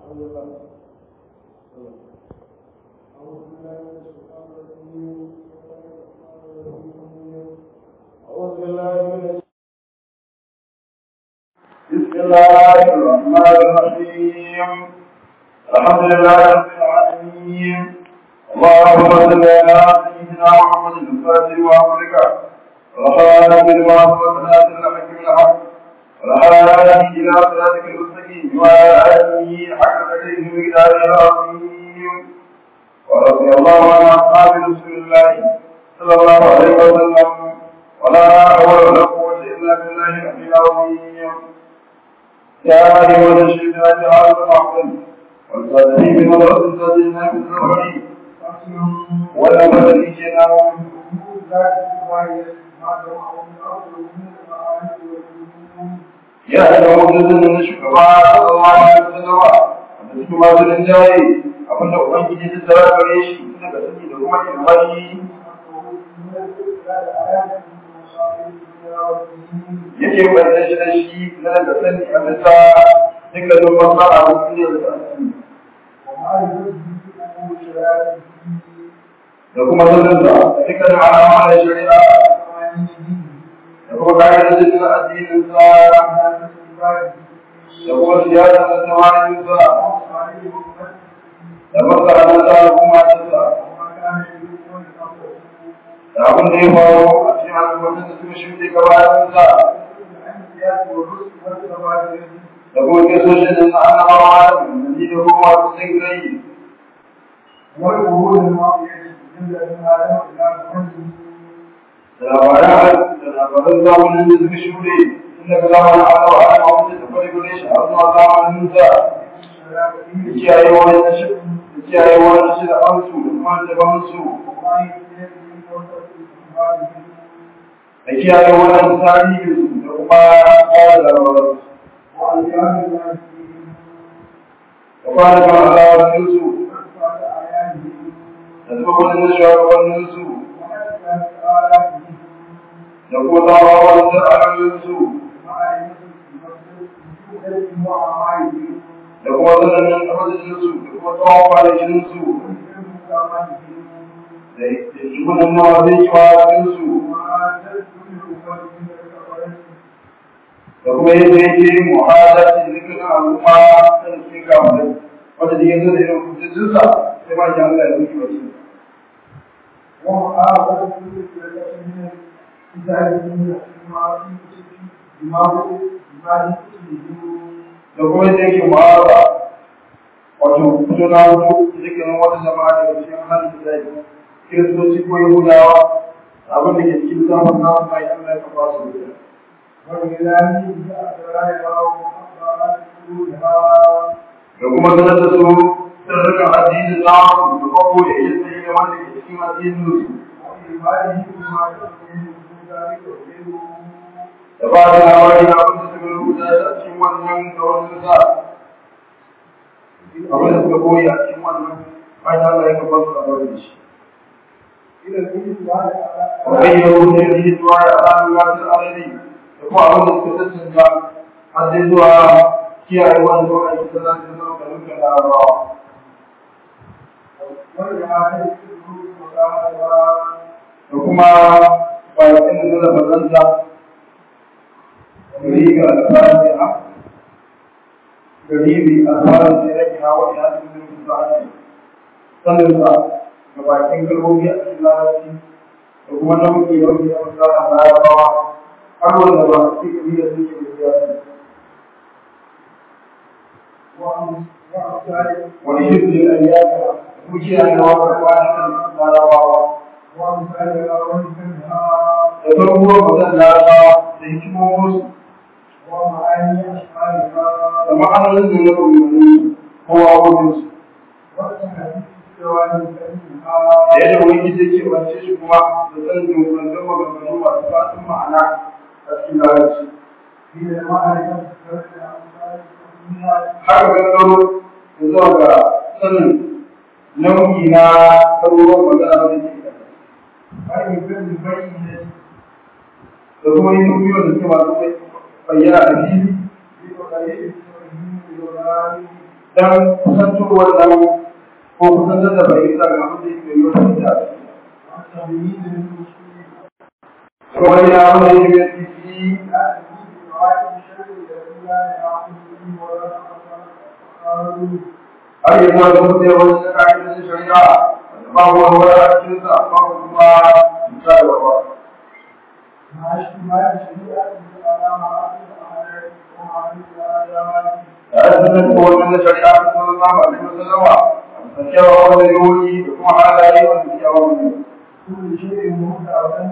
أعوذ بالله من بسم الله الرحمن الرحيم الحمد لله رب العالمين اللهم صل على سيدنا محمد الفاتح وأمرك وخالق المعصوم والناصر الحق بالحق والهادي إلى صراطك المستقيم وعلى آله حق قدره ومقداره العظيم ورضي الله عن أصحاب رسول الله صلى الله عليه وسلم ولا حول ولا قوة إلا بالله العلي العظيم يا أيها الشيطان هذا المعقل والفاتحين بمدرسة الذين في الزهري ولا مدريجنا يا أيها الذين شكرا صلى الله عليه وسلم da suke masu rinjaye abinda Ubangiji ta tsara gare shi daga sani da kuma ilmai yake bayyana shi da shi na da sani a bisa dukkanin masu a wasu da kuma sanin da dukkanin alama da shari'a da kuma kayan da jikin addininsa da kuma siyasa da tawarinsa da masaransa da kuma tasa da abin da ya faru a cikin al'ummar da suka shuɗe gabaninsa da kuma kesoshin da na annabawa da manzanni da kuma masu cin rai da labaran da labaran zamanin da suka shuɗe tun daga zamanin annabawa da mawuce da fari gure shi har zuwa zamanin sa da kiyaye wani da kiyaye wani shi da amsu da kuma da bansu da kiyaye wannan tarihi da kuma kawai da rawar da kwana kan alawarsu da zuwa wani shugabanninsu da kuma tsawawan da alawarsu da kuma zananin arzikinsu da kuma tsawon kwanakinsu da shugunan nawa zai yi wa da kuma yadda yake muhadati zikirin al'umma da suke kawo da wanda da yanzu da irin hujjojinsa sai ma ji Allah ya zuki wasu. da kuma yadda yake muhadara wato fito na hutu zikirin wata jama'a daga cikin hannun da zai kiristoci ko yahudawa abin da ke cikin samun nasu mai Allah ya kafa su da da kuma sanar da su sirrikan addinin nasu da kwakwo da iya tsaye da wanda ke cikin addinin su da ba da labari na abin da suka rubuta a cikin wannan da wani sa abin da suka koyi a cikin wannan bayan Allah ya kafa su labarin da shi وغيروا الذي دعاء على الوقت العربي يقول أولا كتسنجا حدثوا كي أيوان دعاء السلام الله كنوك الأعراء وكما فايتين نزل بلنزا غريب الفاتحة غريب الفاتحة سيرجها وإنها من المساعدة صلى gabakin kalmomi a cikin larabci da kuma nau'i nau'i na misalin larabawa har wanda ba su ci gari da suke da siyasa. Wani shirkin ayyaka kuma kiyaye na wata kwanakan larabawa. Da farko mutan larabawa da hikimominsu. Da ma'anonin da na rubutu kowa wajensu. da yadda ubangiji yake wance shi kuma da sanin dunkulantar maganganu masu fasin ma'ana a cikin larabci haka gangaro da zuwa ga sanin nau'i na ɗaruruwan magana da ke da kuma yin duniya da suke masu bayyana a fili dan kusantowar nan ko kusantar da bai sa ga abin da yake yi wata da kuma ya wanda yake yi titi har yi zuwa da mutum wani da kayan da shari'a babu wani wani a cikinsa babu kuma misali ba أثبت هو من شريعة صلى الله عليه وسلم فكره واليوني بكم على أي وسكره كل شيء مهدى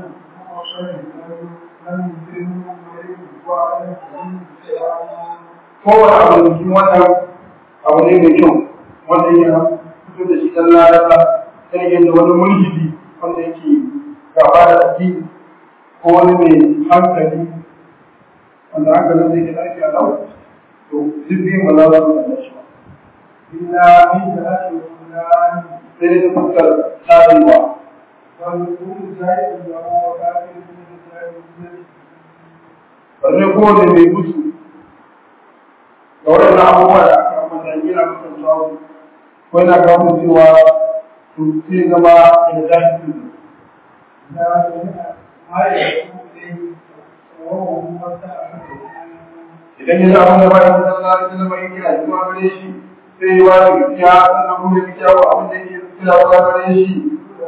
لم يمكنه وعلى kowane abu da cikin wannan abu ne mai kyau wanda ya fito da shi dan lalata sai yadda wani mulhidi wanda yake gaba da addini ko wani mai hankali wanda hankalin zai ke ɗarki a lau to duk biyun ba za su da shi ba إلا من ذات الفلان sai dai ta fuskar tsarewa والكل زائد له وكافر من زائد sannan kowane mai mutu da waɗannan abubuwa da aka ambata yana kasancewa ko yana kawo cewa to sai zama da jahilci لا ما يكون إليه وهو مفتح idan ya samu da bayan sallah da sallama yake kira zuwa gare shi sai ya wani gaskiya sannan kuma ya kira wa abin da yake kira zuwa gare shi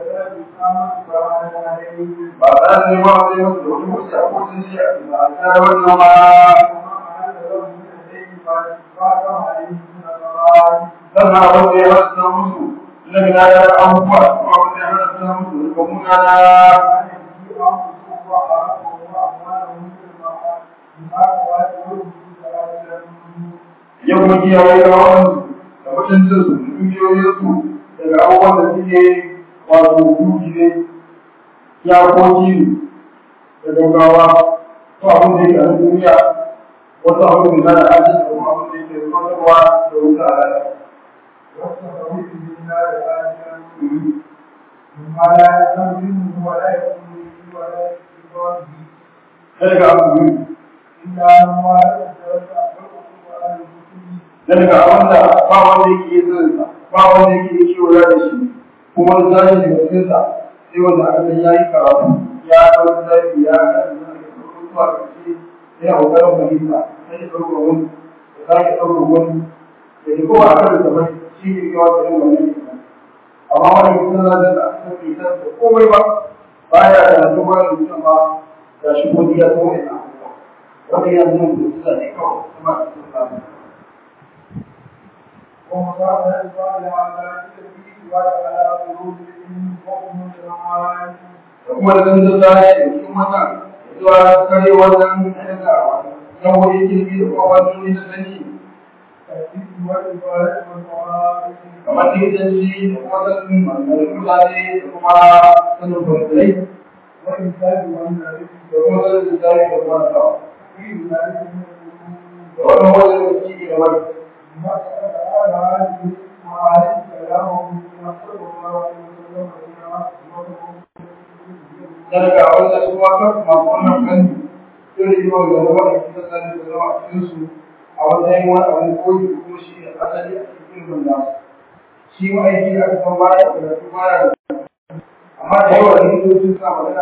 ba za su nema wa zai masu da wani mutu a kotun shi a tsara wannan ma sannan abin da ya hasa musu na gina da abubuwa kuma abin da ya hasa musu da kuma na ya kuma kiyaye rawansu da mutuncinsu da dukiyoyinsu daga abubuwan da suke wato duki ne yakoki ne da gaggawa ko abin da yake a duniya wasu abin da na aji da kuma abin da yake zuwa da wuta a rana. Sai ga abu biyu, daga abin da ba wanda yake yi zinsa, ba wanda yake yi kewa da shi, kuma wani zashi daga cikinsa, sai wanda aka san ya yi karatu, ya ɗau zafi, ya kan zuwa ƙarshe, sai a ƙoƙarin fahimta, sai ya ɗauka wani, ya sake ɗauka wani, da ke kowa a kan da bai shi ne kawai da yin wani ne. Amma wani mutum na da aka san bai san da komai ba, baya da na tuba da mutum ba, ga shi godiya ko wani abubuwa. Wani yanzu mutum suna ne kawai, kuma a cikin samun. ومصابها الصالح على التوحيد وعلى قلوبهم وهم الرحمن kuma da zan zata shi cikin wannan zuwa kare wannan daga nau'o'in jirgi da kuma wani da sani الذكر والعبادة والمعارف kamar likitanci da kuma sanin mangarin mutane da kuma sanin kwanzai والإنسان والنبي da kuma sanin lissafi da kuma nasawa في ذلك من الأمور da wannan wajen da suke da wani ما سأل على هذه المعارف كلامه صلى الله عليه وسلم da daga wanda su ma kan masu wannan kan sai da yawan da zama da kusa da da zama a cikin su a matsayin wani abin koyi da kuma shi da asali a cikin ilimin nasu shi ma'aiki da aka san baya da karatu baya da amma da yawa likitocin sa magana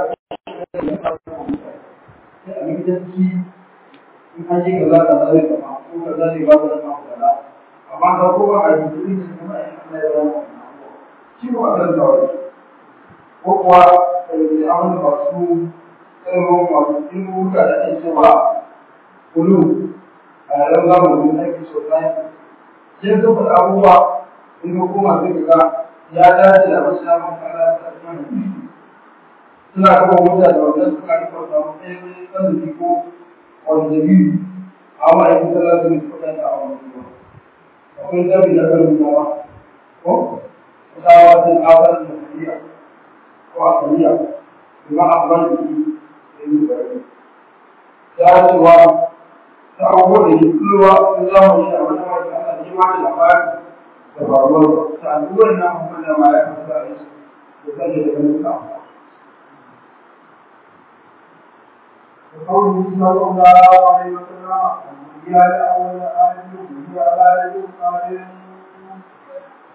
sai a likitanci in an ji kaza da zai kama ko kaza ne ba da kama kaza amma ka kuma a yi da kuma a yi Allah ya zama shi ba a kan zawai ko kuwa da abin da masu ilimin masu ilimin da ake cewa kulu a yaran zamanin aiki sosai sai sun faɗa abubuwa in ka koma sai ka ga ya dace da wasu ya maka ala ta tsanin suna kafa mutane da wannan suka rika samu ɗaya tsanani ko wani dalili a ma'aikin sallah sun suka ta a wani ruwa akwai zabi da kan ruwa ko tsawa sun awar da kariya ko a kariya kuma a ban da shi da yi bari ya cewa ta abubuwa da ke kulwa sun zama shi a wani wata ana ji ma da labari da faruwar ta al'uwar na abubuwan da ma ya kasa a yi da sake da ganin sa وقوله صلى الله عليه وسلم هي الأول آية وهي على يد قادر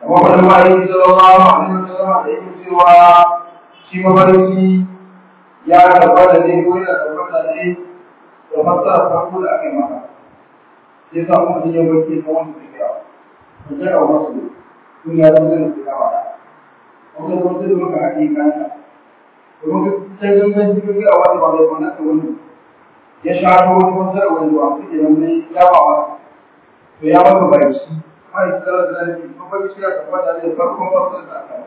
wani ma'aiki sallallahu alaihi wasallam da yake cewa shi mafarki ya tabbata ne ko yana tabbata ne da fassara farko da aka yi maka sai sa mutum ya barke ta wani tafiya ko ta yawa masu sun ya zama zai su kama da wanda kuma zai maka haƙi kanka domin ka sai gangan jikin ga wani ba zai wani ka wani ya shato wani fassara wani ba su ke nan zai ya ba wa to ya maka baki mai tsara da zai ko ba shi ya tabbata ne farkon fassara da aka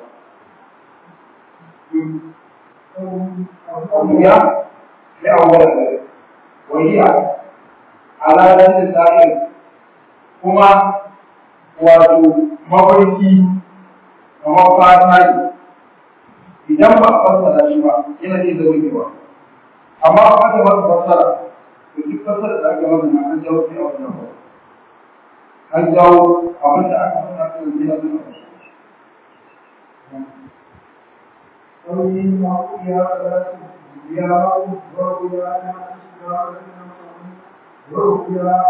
yi ya ya awwala وهي على ذات الدائر kuma wato mafarki kamar fata ne idan ba a fassara shi ba yana iya zama kewa amma a aka masa fassara to duk fassara da aka masa na an jawo sai a wajen ba an jawo abin da aka fassara kan gina suna fassara رؤيا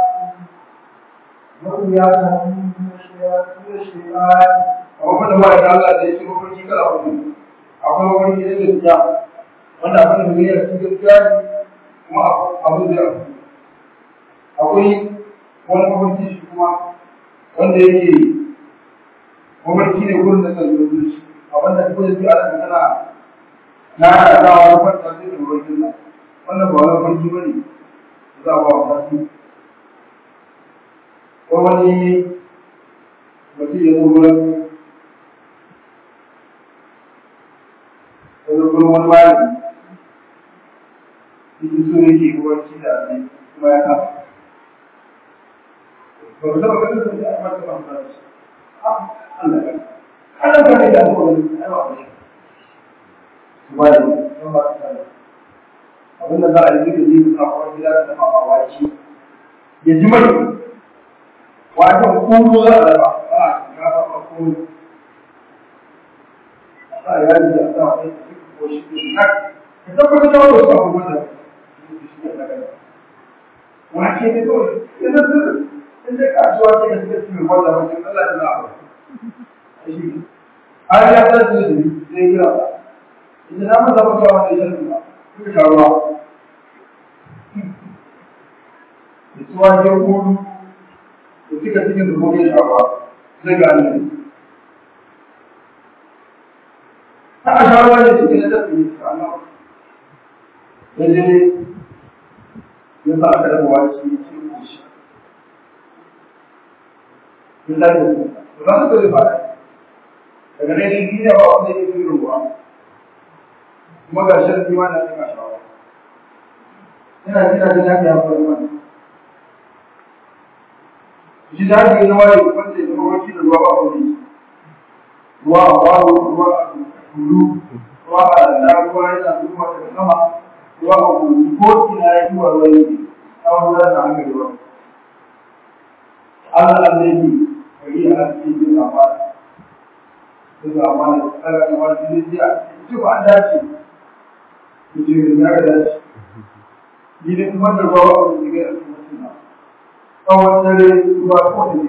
رؤيا من الشيطان kamar da ba da Allah da ya ce mafarki kala hudu akwai mafarki na gaskiya wanda abin da zai yi cikin gaskiya ne kuma abin zai afu akwai wani mafarki shi kuma wanda yake mafarki ne gurin da kan zuwa shi a wanda kuma da a da tana na da dawa na kwanta sai da mafarkin nan wannan ba wani mafarki ba ne za a ba wa mafarki ko wani mutum ya zo wurin wani gurin wani malami cikin so yake ruwanci da ne kuma ya kama ba ku taba ganin da ya mata ba ta shi Allah ya kana ka ne da mu wani ai ba shi ba ne ba ba ta abin da za a yi da yi a kawai gida da dafa mamaki ya ji mai wato kuru za a raba ba a ba kuru a ya yi da ta wani ko shi ne na ka tabbatar da wasu abubuwan da wace ne kawai yana sirri in dai kasuwa ce da suka cikin wanda wajen Allah da za'a shi har ya san su da zai kira ba idan na masa maka wanda ya sani ba suka sha ruwa da su wani ya kudu da suka cikin da kuma ya sha ruwa zai ga annabi ta a sha ruwa ne cikin da tafi ne Allah ya je ya sa aka dafa wani shi ce ko shi ya sa da su ba su zai fara daga nan shi ne ba wanda ya fi ruwa kuma ga shan biwa na cikin shawa ina jina da lafiya ko ruwa shi da haka yana wani wanda ya zama wakil ruwa ba wani ruwa a baro ruwa a tulu ruwa a da ruwa yana zuwa daga sama ruwa a kuru ko ina ya yi wa ruwa yake tsawon zan da hankali ruwa Allah Allah ne bari a cikin jin amana sai ga amana tsara da wani jini jiya ita ba an dace mutum ya ga dace ni ne kuma da ruwa ba wani jiga a cikin mutum tsawon dare ruwa ko da ne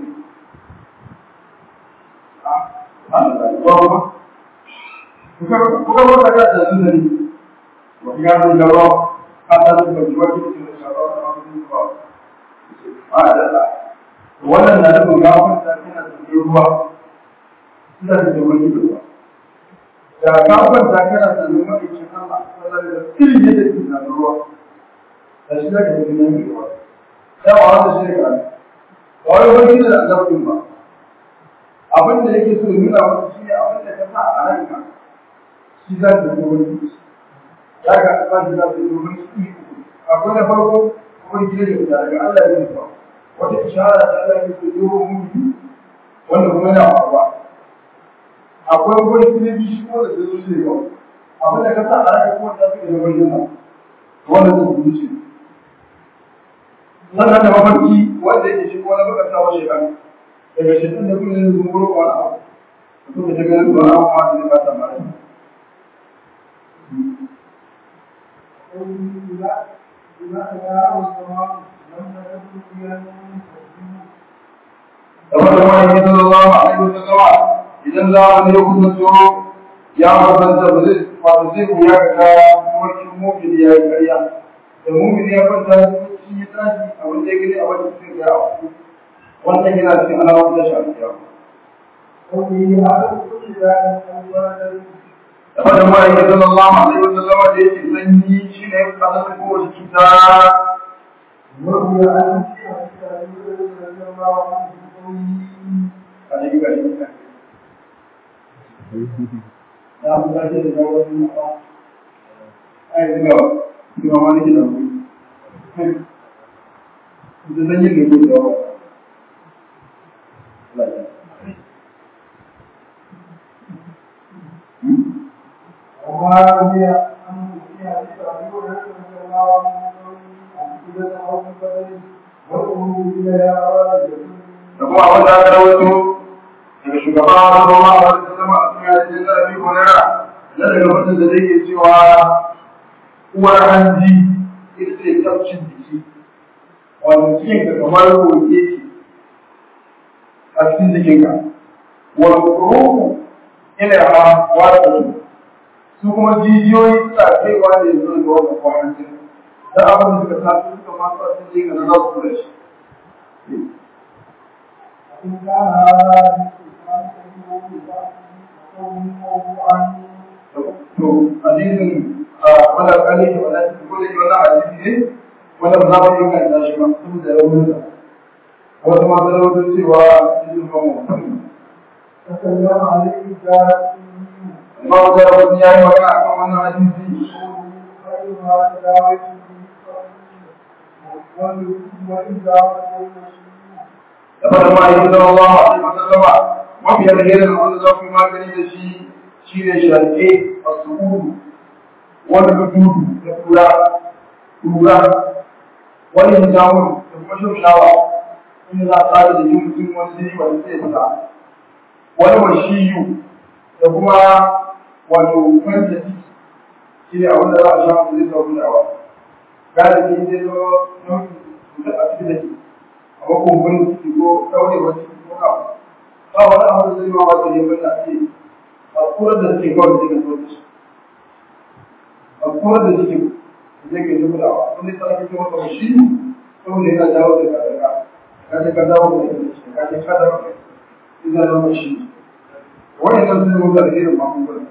ruwa kuma kuka wata ga da su ne wani ya zai da ruwa a tsarin da ruwa ke cikin sharuwa da wani ruwa a da ta wannan na nufin ya kwanta tana cikin ruwa suna da wani ruwa da ka kwanta kana da nuna aikin Allah sallallahu da irin yadda ke na ruwa da shi zaka yi nan ruwa ya ba wanda shi ka ba wai wani da annabin ba abin da yake so nuna maka shi ne abin da ka sa a ranka shi za ka yi wani za ka ba shi za ka yi wani akwai na farko wani gida da daga Allah ya nufa wata ishara da Allah ya nufa yi wa mutu wanda kuma yana faruwa akwai wani kilibi shi ko da zai zo zai yau abin da ka sa a raka ko da suke da wani yana wanda zai gudu ce sannan da mafarki wanda yake shi ko na baka sa wa shekaru daga shekaru da kuma zai zunguro wani abu mutum da ta ganin ba a kuma da ba ta mara kamar da wani sallallahu alaihi wasallam idan zamani ya kusanto ya kusanta ba zai wato zai wuya ga ga mafarkin mumini ya yi karya da mumini ya kwanta shi ya tashi abin da ya gani a wani cikin ya abu wannan yana cikin alamun da shafi ya وفي هذا كل ذلك أولا da fadin ma'aikin sallallahu alaihi wa sallam da yake sanyi shi ne kasar kowace cuta وروي عن أبي رضي الله عنه a cikin gari ya fi tashi da gawar yin ba a yi zuga zuga ma nake da ku da sanyin ne ko da wa وما روي عن في حديث أبي هريرة رضي الله عنه عن كل أو بدر وأمه إلى يا رجل da kuma abin da aka rawaito daga shugaba sallallahu alaihi wa sallam a cikin hadisin da Abi Hurairah na daga mutum da zai cewa uwar hanji ita ce tafcin jiki wato cikin ka kamar koke ce a cikin jikinka wal ruhu ila ha wato su kuma jijiyoyi suna kaiwa ne zuwa ga wannan kwanan jini da abin da suka tafi suka masu a cikin jikin na za su kula shi إن كان هذا الإسلام فإنه موضوعا to hadisin a wanda kali da wanda shi ko da shi wannan hadisi ne wanda ba za mu yi kan shi ba saboda raunin sa wasu ma da raunin cewa hadisin ba mu تكلم عليه الجاهل amma wanda raunin ya yi magana akan wannan hadisi خيرها تداوته وإذا da fara ma yi sallallahu alaihi wa sallama mafi alherin wanda za ku yi magani da shi shi ne shaƙe a su'udu wani dudu da kura kura wani hijamun da kuma shaushawa inda za a tsara da yin mutum wani jini wani zai fita wani washiyu da kuma wato kwanta ciki shi ne abin da za a sha mutum zai sauki da wa galibi zai zo nau'in cutar a cikin da ke amma kumburin ciki ko ɗaurewar ciki ko kawo ba wani abu da zai ma wata ne wanda ake a kurar da suke kawai da suke so a kurar da suke zai ke zuba da wani tsara kake masa washi saboda yana dawo da kadaka ka ce ka dawo da ita ka ce ka dawo da ita da washi wani nan sun mutu da irin magungunan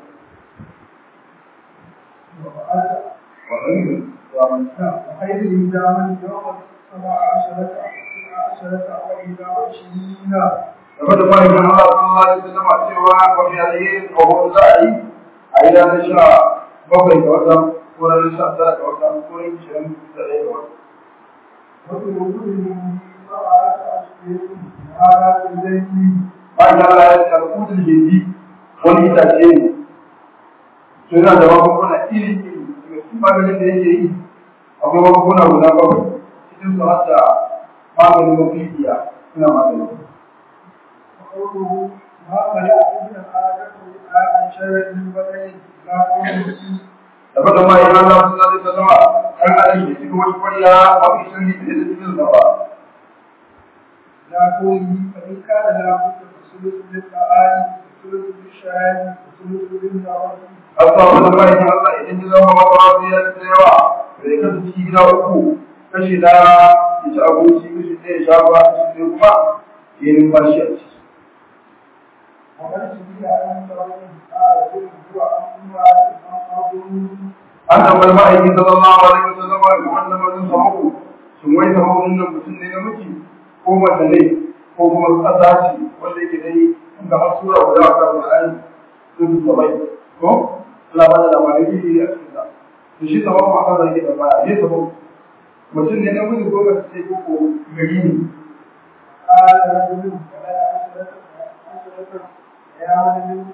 وخير الإنسان يوم السبع عشرة عشرة وإلى عشرين game da fahimtar Allah sallallahu alaihi wasallam cewa mafi alheri a wani za a yi a yi ranar sha bakwai ga wata ko ranar sha tara ga wata ko ranar ishirin da ɗaya ga wata. وفي وجوده سبعة أشهر هذا الليل Bayan da Allah ya ce alƙudin hindi wani itace ne. To yana da magunguna iri iri daga cikin maganin da yake yi akwai magunguna guda bakwai cikin su har da maganin mafiya suna maganin. وقوله ما خلق ابن آدم عن شر من بدن لا قوله da fata ma ya Allah sallallahu alaihi wasallam kan adam da cikin wani kwariya ba ku san ni da cikin sa ba لا قوله فإن كان لا بد فثلث للطعام وثلث للشراب وثلث للنوم Allah wanda ba ya Allah idan ya zama maka ya da yawa bai ka ci gida uku kashi da ya ci abinci kashi ɗaya ya sha ruwa kashi ɗaya kuma ya yi numfashi a ciki وقد سئل عن ضرب آية هو أما أمر an tambayi ma'aiki sallallahu alaihi wasallam ga wannan mutum samu shin wai samu nan mutum ne namiji ko mace ne ko kuma ƙasa ce wanda yake dai ga hasura guda a kan Qur'ani sun sabai ko Allah ba da labarai iri a cikin sa to shi sabon ma kan zai da baya ne sabon mutum ne namiji ko mace ce ko ko gari ne قال رجل ولا عشرة عشرة أيام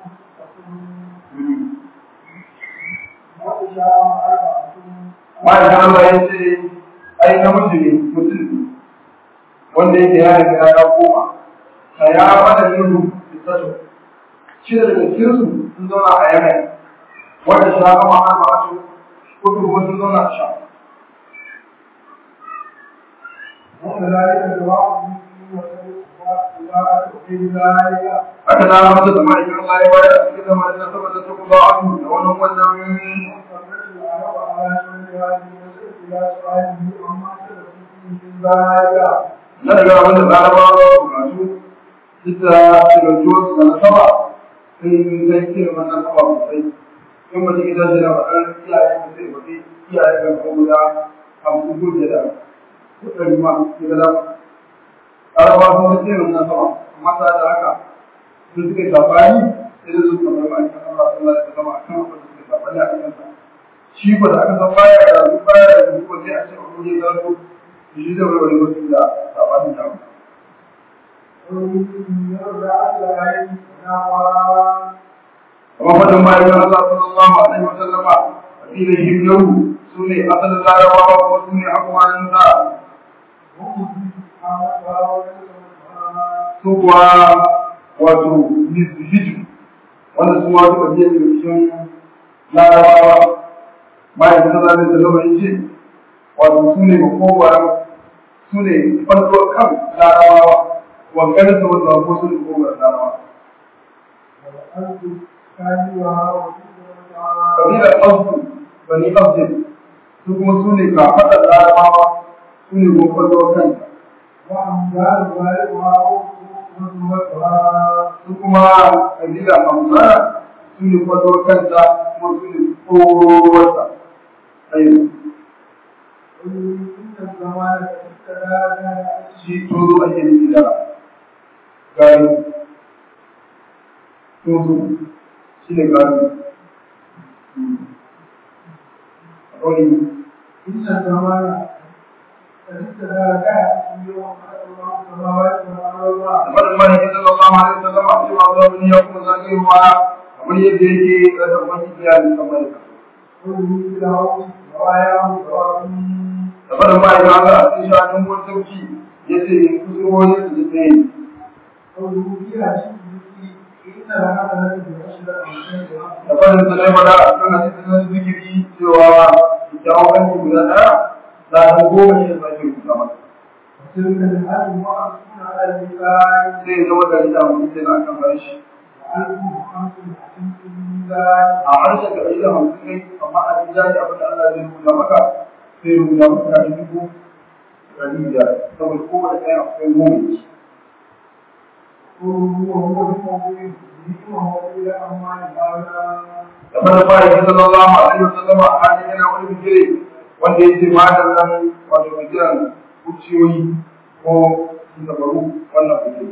وإشاء أربعة ma'aikin Allah ya ce ai namiji ne mutum ne wanda yake ya riga ya koma ka ya fada yin fitato shi da daga cikin su sun zauna a yanayi wanda shi haka ma'ar ma'ato ko kuma sun zauna a sha وكذلك الدعاء haka na masa da ma'aikin Allah ya bayar a cikin zamanin na saboda su kuma abu da wani wannan na daga abin da larabawa bukatu duk da shigarjuwar su na sama sun zai kira wannan sama sosai in mutum ita shi na faɗar iyaye da sai faɗi iyaye ga kuma guda hamsin ko biyar da kuɗin ma ya ga dama larabawa sun zai kira wannan sama amma ta da haka sun suka yi sabani sai da su kamar ma'aikan Allah sallallahu alaihi wasallam akan abin da suka sabani a kansa shi ba da aka san baya da su baya da su ko sai a ce a kuje gano shi da wani wasu da sabanin da kuma fadin bayan Allah sallallahu alaihi wa sallama kabila himyaru su ne asalin larabawa ko su ne akwanin sa su kuwa wato hijiru wanda su ma suka biya da cikin larabawa bayan sallallahu alaihi wa sallama yace wato su ne makogwaran su ne farko kan larabawa wankan da wanda ko su ne makogwaran larabawa kabilar abdu bani abdin su kuma su ne kafaɗar larabawa su ne kuma farko kan su kuma kabilar hamzana su ne farko kanta kuma su ne tsorowarsa ayyuka shi tozo ake nufi da gari tozo shi ne gari Roni. Kamar mani ya zama ba ma ya zama a cewa zuwa wani ya kuma zagewa kamar yadda yake ƙasar wani iyalin kamar ka. da faɗin ma'aikata Allah a cikin shafin wani sauki ya ce in kusurwoyin su da tsaye. Da faɗin sa ne faɗa a kan hadisin zikiri cewa kyawun aiki guda ɗaya za a goma ne da sake rubuta masa. Sai ya zama gari da mutum sai na kan harshe. A harshen da ɗari da hamsin kai amma a jin jari abin da Allah zai rubuta maka sai rubuta maka da dubu ɗari da saboda kowane ɗaya akwai goma ce. da fara fara yi sallallahu alaihi wasallama a hannun yana wani bigire wanda ya ce madan nan wato bigiran kuciyoyi ko dabaru wannan bigire.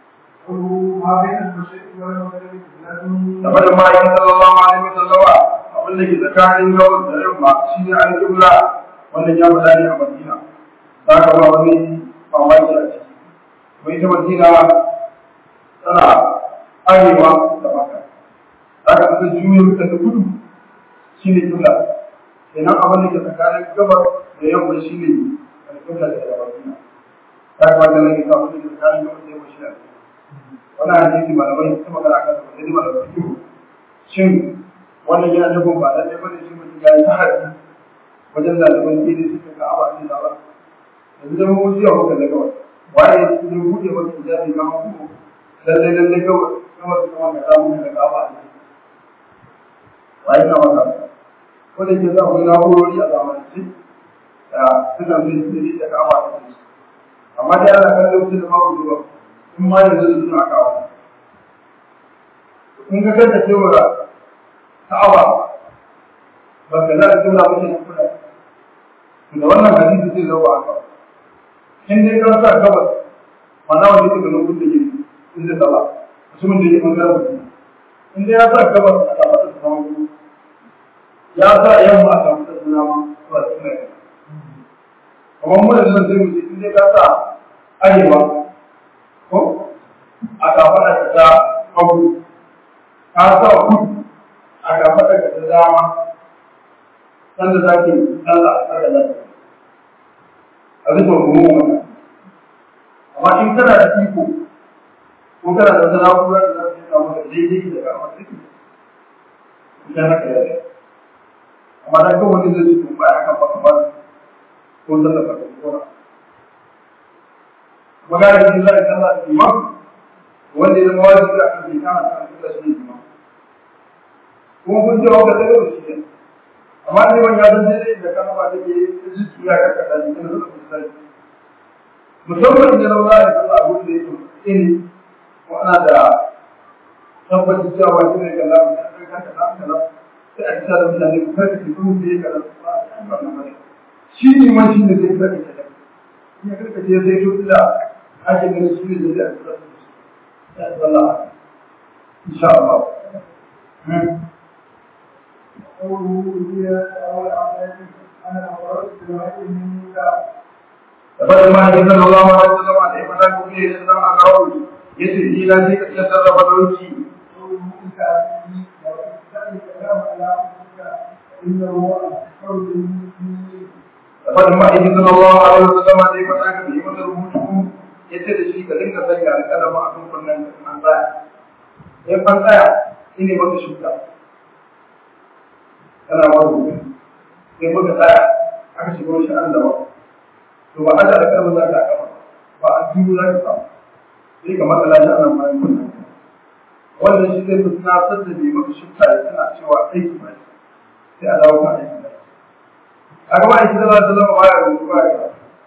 da fara fara yi sallallahu alaihi wasallama abin da ke tsakanin gabas da yamma shi ne an kibla wannan ya faɗa ne a madina za ka ba wani mamaki a ciki mai ta madina tana arewa da maka za ka ta juyo ta da gudu shi ne kibla kenan abin da ke tsakanin gabar da yamma shi ne alƙibla da madina za ka ba da nake sa abin da ke tsakanin gabar da yamma shi ne wannan hadisi malamai ta magana kan sa sai malamai su shin wannan yana nufin ba lalle bane shi mutum ya yi tahaddi wajen ɗaliban ke da suka ga aba ne da ba yanzu da mu jiya muka da kawai waye ya buɗe maka hijabi ga mu lalle lalle kawai kawai su kama ka samu da aba ne waye na maka ko da ke za ku na horori a zamanance da suna mai sirri da aba ne amma dai ana kallon mutum da babu zuwa in ma yanzu da suna kawo kun ga kanta cewa Ka'aba ba ka za ka tura mace na kula da wannan hadisi zai zama haka in dai ka sa gabas mana wanda yake ganin gudun yake in zai sala mutumin da yake bangaren mutum in dai ya sa gabas a samu da sama gudu ya sa yamma a samu da suna ma ba su ne kamar mu da nan zai wuce in dai ka sa arewa ko a kafa da ta hagu ka sa kudu a gaba daga da dama sanda za ki Allah a tsara da a bisa gumu wannan amma in kana da iko ko kana da wata na'ura da za ta yi maka daidai da kama ciki idan haka ya zai amma da kawai wani zai ci tun baya kan baka ba ko zan da baka ko na magana da Allah da Allah da imam wanda ya zama wajibi a kan bai kama kan Allah shi ne imam kuma kun ce wanda daga shi ne amma ne ban ya san dai da kan ba da ke zuci ya ka kada ni kana da misali musamman da rawa da Allah abun da yake ini ko ana da tabbacin cewa shi ne kallon da ka ka ka ka sai a kisa da mutane ku karka ce kuma sai ka da shi ne ma shi ne zai karka ce in ya karka ce sai to da ake ganin shi ne zai da ya Allah insha Allah Dapat ma inna Allah wa sallallahu alaihi wa sallam ya sallam a kawo yace ila sai ka iya sarrafa dauki Dapat ma inna Allah wa sallallahu alaihi wa sallam ya masa rubutu yace da shi ka dinga sanya alƙalama a kan kunnen an tsaya. In an tsaya ine maka shuka. Kana wani sai muka tsaya aka shiga wani sha'an da ba. to ba aja da kalmar za ka kama ba a biyu za ka samu sai ka matsala shi anan bayan wannan wannan shi zai fi tunatar da mai maka shifta ya tana cewa aiki ba sai a dawo kan aiki ba a gaba aiki da za ta zama baya rubutu ba ya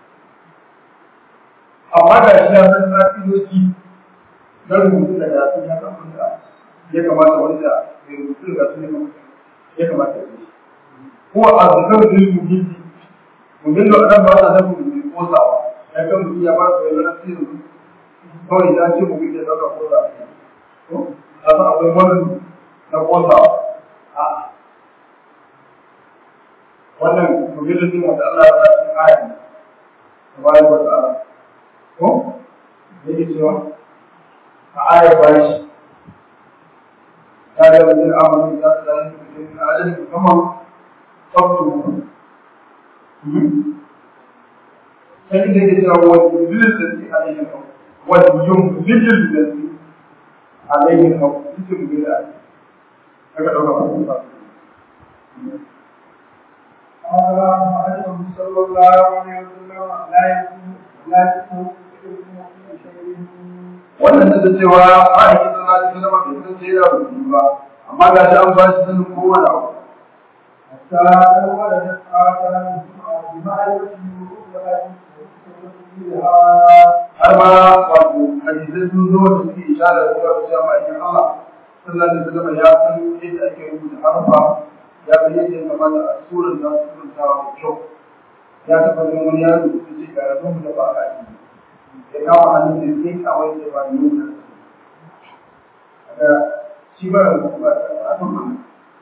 amma ga shi ya san ka'idoji na rubutu da ya san ya san wanda ya kamata wanda mai rubutu da su ya kamata ya yi ko a zakar da yi muhimmi muhimmi a nan ba sa nufin kosawa ya kan mutum ya ba su yanzu na sirri kawai ya ce mutum ya dauka kosa a san akwai wani na kosawa a wannan mutum ne wanda Allah ya sa cikin ayi da bayan wata ala ko da yake cewa a ayar bashi ya ga wajen amalin ya su da yin mutum na ajalin kamar tsaftu لكن يجب والمنزل الذي عليه الحكم واليمزج الذي عليه الحكم اسم بالله هكذا هو قال صلى الله عليه وسلم لا يكون لا يكون wannan da cewa a yi da na cikin zama bai san sai da rubutu ba amma ga shi an ba shi sanin kowane abu حتى لو ولدت آثار بمعرفة har ma wato hadisai sun zo da suke ishara da zuwa cewa ma'aikin Allah sallallahu alaihi wasallam ya san yadda ake rubuta harfa ya san yadda ya kamata a suran da su rubuta da kyau ya taɓa ganin wani yaro da ce ga yanzu da ba a yi ya kama hannun da sai kawai da ba nuna da shi ba da ba a san mana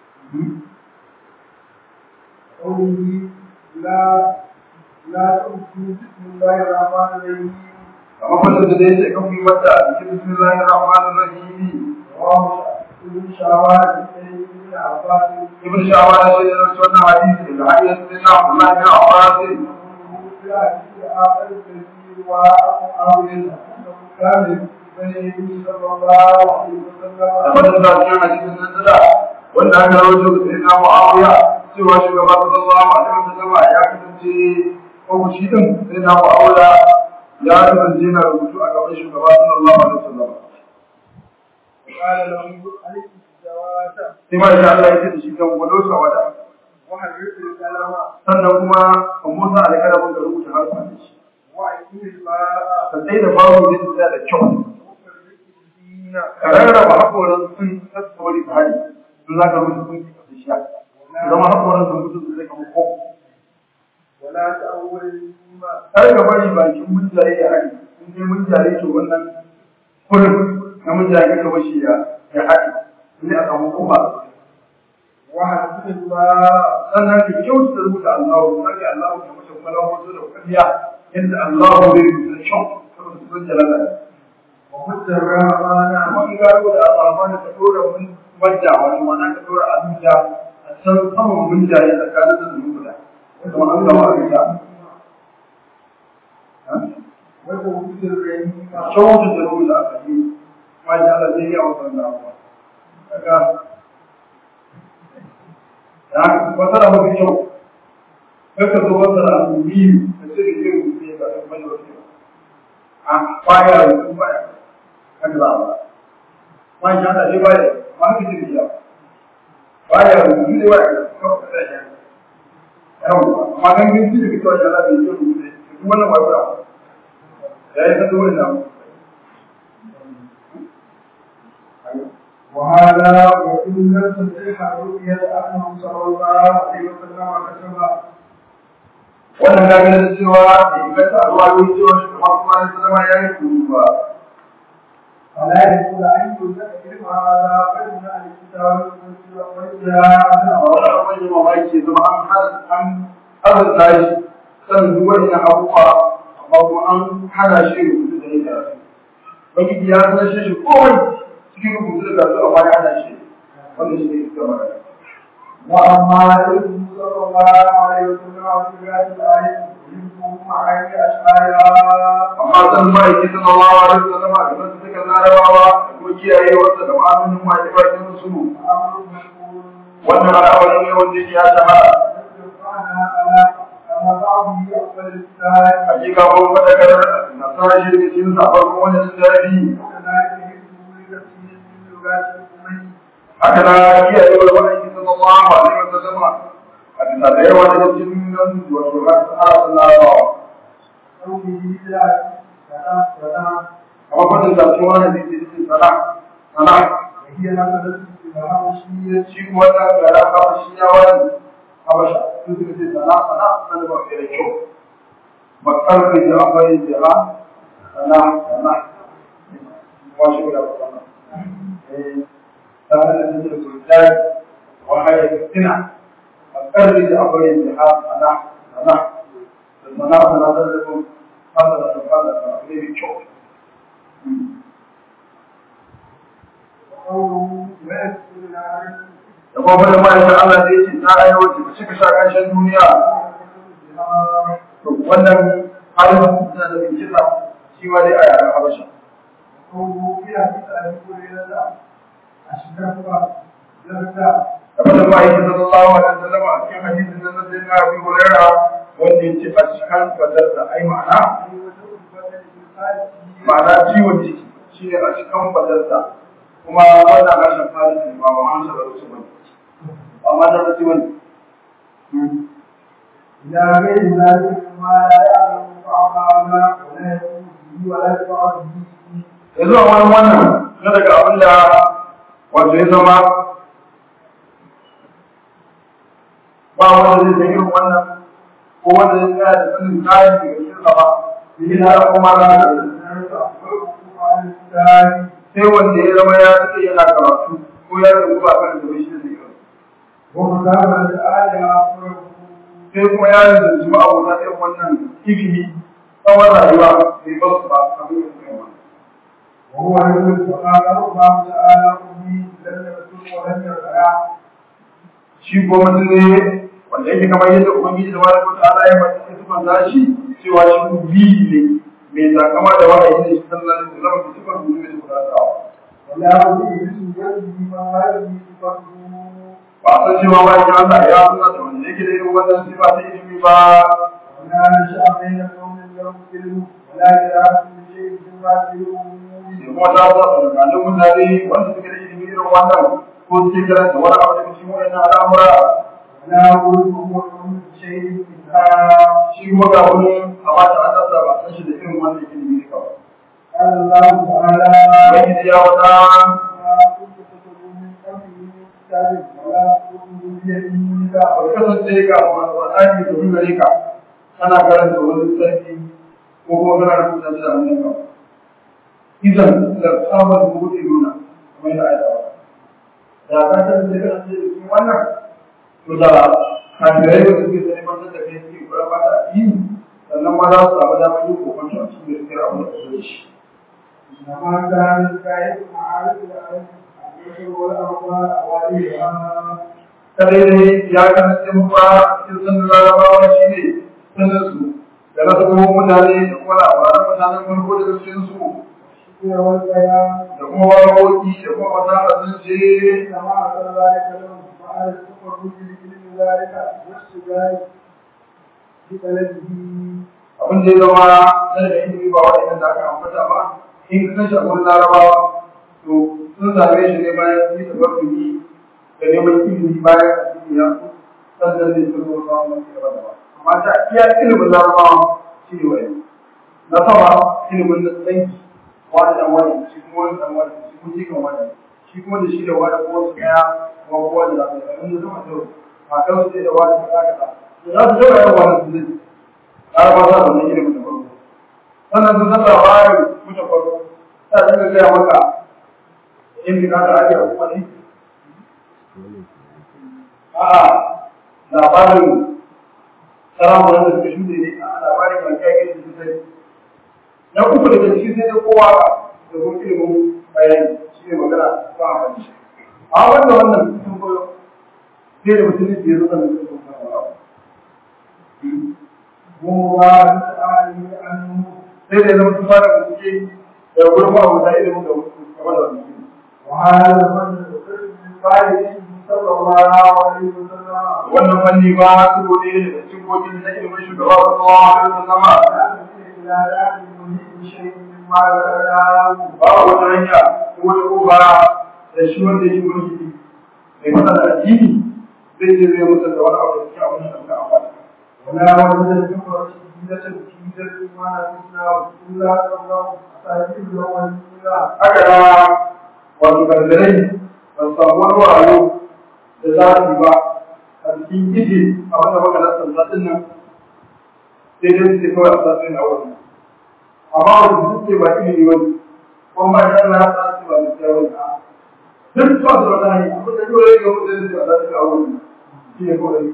قوله لا لا تؤتوا بسم الله الرحمن الرحيم amma kullum da dai sai kan yi wata a cikin bismillahir rahmanir rahim رواه ابن شعبان بن عباس ibn shawara shi ne rawaito wannan hadisi da hadisi sai na Abdullah bin Abbas في حديث آخر الذي ومعاوية أنه كان بين يديه صلى الله عليه وسلم tabbatar da cikin hadisin nan da wanda aka rawaito da sai na Muawiya cewa shugaba sallallahu alaihi wasallam ya kasance ko shi din sai na Muawiya ya kasance na rubutu a gaban shugaba sallallahu alaihi wasallam قال له عليك الجواد sai ma da Allah ya ce da shi kan gwado sa wada وحرك الكلام sannan kuma kan musa alƙalamin da rubuta harfa da shi وعيد الماء ka sai da babu da tsaya da kyau وفرق الدين ka rarraba haƙoran sun sassawari ta hari sun za ka rubuta sun da sha zama haƙoran sun mutu su zai kama ko ولا تأول الماء kar ka bari bakin munjaye ya hari in dai munjaye to wannan kurin na munjaye ka bashi ya ya hari sai a samu kuma وحرك الماء sannan ka kyautata rubuta Allah ka ga Allah ka mace kwallon wasu da kwalliya yadda Allah zai rubuta da kyau saboda sun jalala وخذ الرحمن amma in ka rubuta a tsamani ka dora mun wajja wani mana ka dora abuja a can saman munjaye tsakanin da rubuta kuma an gama abinda وتوحيد الرحيم kyautu da rubuta a kaji ma shi Allah zai yi a wasan da abuwa daga da haka fasara mafi kyau kaka zo fasara abu biyu da sai da ke rubuce ba da kuma yau ba a baya rubutu baya haka za a ba ma shi hada shi baya ma haka ce da shi baya rubutu ne baya kawai kada shi yawon amma gangan shi da kitowa shi ala bai yi rubutu ne duk wannan ba kura ya yi sanda wani namu وهذا وإن لم تصح الرؤيا أنه صلى الله عليه وسلم كتب wannan gaga da cewa da inganta a ruwa yau cewa shi kamar kuma da sallama ya yi rubutu ba فلا يقول أن يوجد علم هذا غير من الكتاب والإسلام a wani abin yi mamaki zama an hana an azurta shi sanin duk wani na abubuwa amma kuma an hana shi rubutu da yin karatu bakiki ya san shi shi kowai cikin rubutu da karatu amma ya hana shi wanda shi ne ita magana وأما علم صلى الله عليه وسلم في هذه الآية يمكن معاني أشعارها amma san ma'aiki sallallahu alaihi wasallam a gaban su suka larabawa da kuma kiyaye wasa da ma'amunin masu bakin su أمر مشهور wannan al'amari ne wanda ya shahara يدفعنا على على بعضه أفضل الإسلام hakika ko fadakar nasara shi daga cikin safar kuma wani littafi وكذلك يجب لكثير من لغات الأمم haka na kiyaye wa ma'aiki sallallahu alaihi wasallam a bisa da yawa daga cikin nan wato har sahara larabawa قوله لا سلام سلام amma fadin da cikin wani da ke cikin sana sana وهي نزلت في الحبشية shi kuma ta gara habashin yawan habasha sun suka ce sana sana sana ba da kyau bakar da ji akwai jira sana sana washi guda ba sana tare da cikin sultan wa haya fitina bakar da ji akwai jira sana sana da sana sana da da kun hada da fada da ne kyau وقوله ويسر العالم da kuma da ma'aikatan Allah da yake ta ayyuka wacce ta cika sha ƙarshen duniya to wannan halin suna da bincika shi ma dai a yaren habasha وقوله في حديث أبي هريرة أشرف زرد da kuma ma'aikin sallallahu alaihi wasallam a cikin hadisin nan sai na Abu Hurairah wanda ya ce a cikin fadar da ai ma'ana ma'ana ciwon ciki shine a cikin fadar da kuma wannan harshen faris ne ba wa an sabar su bane ba ma da su bane إلى غير ذلك ما لا يعلم بعضنا ولا يكون به ولا يفعل به yanzu a wani wannan na daga abin da wato ya zama ba wanda zai san irin wannan ko wanda zai tsaya da sanin kayan daga cikin sa ba yi na kuma na da sai wanda ya zama ya rike yana karatu ko ya rubu ba kan da bai shi da zai ومتابعة آية sai kuma ya rinda su abota irin wannan ilimi tsawon rayuwa bai ba su ba abin da suka yi wannan وهو يقول وقال الله تعالى أمي لم يكن ولم يرفع shi ko mutum ne wanda yake kamar yadda ubangiji da wani kuta ala ya mace ya tuban da shi cewa shi biyu ne mai takama da wahayi ne shi sallallahu alaihi wasallam da tuban gudu ne tuban da ولا أريد بسوء ما هذه صفته ba a san cewa ba ya Allah ya suna da wanda yake da irin wannan sifa ta ilimi ba ولا نشأ بين قوم لهم علم ولا قراءة شيء مما في الأمور da kuma ta sa tsakanin mutane wanda suke da ilimi irin wannan ko suke karanta wani abu daga cikin wannan al'amura ولا أقول هو من شيء منها shi kuma ga wani a ba ta annabta ba san shi da irin wannan ilimi ne kawai قال الله تعالى ubangiji ya wata ما كنت تتلو من قبله من كتاب ولا تكتبه بيمينك ba kasance ga Qur'ani da duk gare ka kana karanta wani sarki ko kuma kana rubuta shi da hannun ka idan da tsabar mutu nuna kamar da ayata da ka kasance kana ce cikin wannan to da kafirai da suke da neman da kai suke kura ba da addini sannan ma za su samu damar yin kokonta a cikin gaskiyar abin da ka zo da shi إنما كان الكائن معارف العلم البشر والأرواح أوليها kadai dai ya kasance muka cikin sanin larabawa shi ne sanin su da na sabo mutane da kuma labaran mutanen farko daga cikin su الشكر والبيان da kuma waƙoƙi da kuma fasaha sun ce إنما أرسل ذلك لهم وعلى التفرد بكل ذلك والشجاع ببلده abin da ya zama na da ilimi ba waɗannan da aka ambata ba in ka kashe abin larabawa to sun same shi ne bayan sun yi tabarruki da neman ilimi bayan addini ya so sannan zai sun zo samun masu gaba da ba amma ta iya ilimin larabawa shi ne wani na sama ilimin na tsanki wani dan wani shi kuma wani dan wani shi kuma jikan wani shi kuma da shi da wani kuma su kaya kuma kowa da zaɓe da inda sama da a kan su da wani kaza kaza to za su zama yawan wani su zai larabawa za su zama ilimin da farko sannan sun san labarin mutum farko ta dinga gaya maka in ka da ake kuma ne a'a labarin saramunan da suka shuɗe ne a labarin kan kai su sai na uku daga cikin sai dai kowa da kuma ilimin bayani shi ne magana ba a kan shi a wanda wannan sun koyo sai da mutum ne ya zo da mutum sun fara mu ba ta ali an sai da zama sun fara bincike da gurin ma wata ilimin da wasu kamar da wani وهذا من من بعد صلى الله عليه وسلم wannan fanni ba su gode da cikin gojin na ilimin shugaba sallallahu alaihi wasallam لا يعلم من شيء مما ذكرناه ba wata hanya ko wata kofa da shi wanda yake mulki mai fata da addini zai je zai musa da wani abu da cikin abin da ka amfana ولا وجد الجمرة جديدة جديدة ما نفسنا إلا قبله أساجيل الأولين haka na wato gargarai ba su samu wani wayo da za su ba a cikin gidi abin da maka nasa zaɗin nan sai dai su ce kawai a sassan a wani amma wanda su ce ba ilimi wani ko ma ya na sa su ba da tsaya wani duk ba su wata hanyar abin da kawai ya gamu da su a sassan a wani shi ne kawai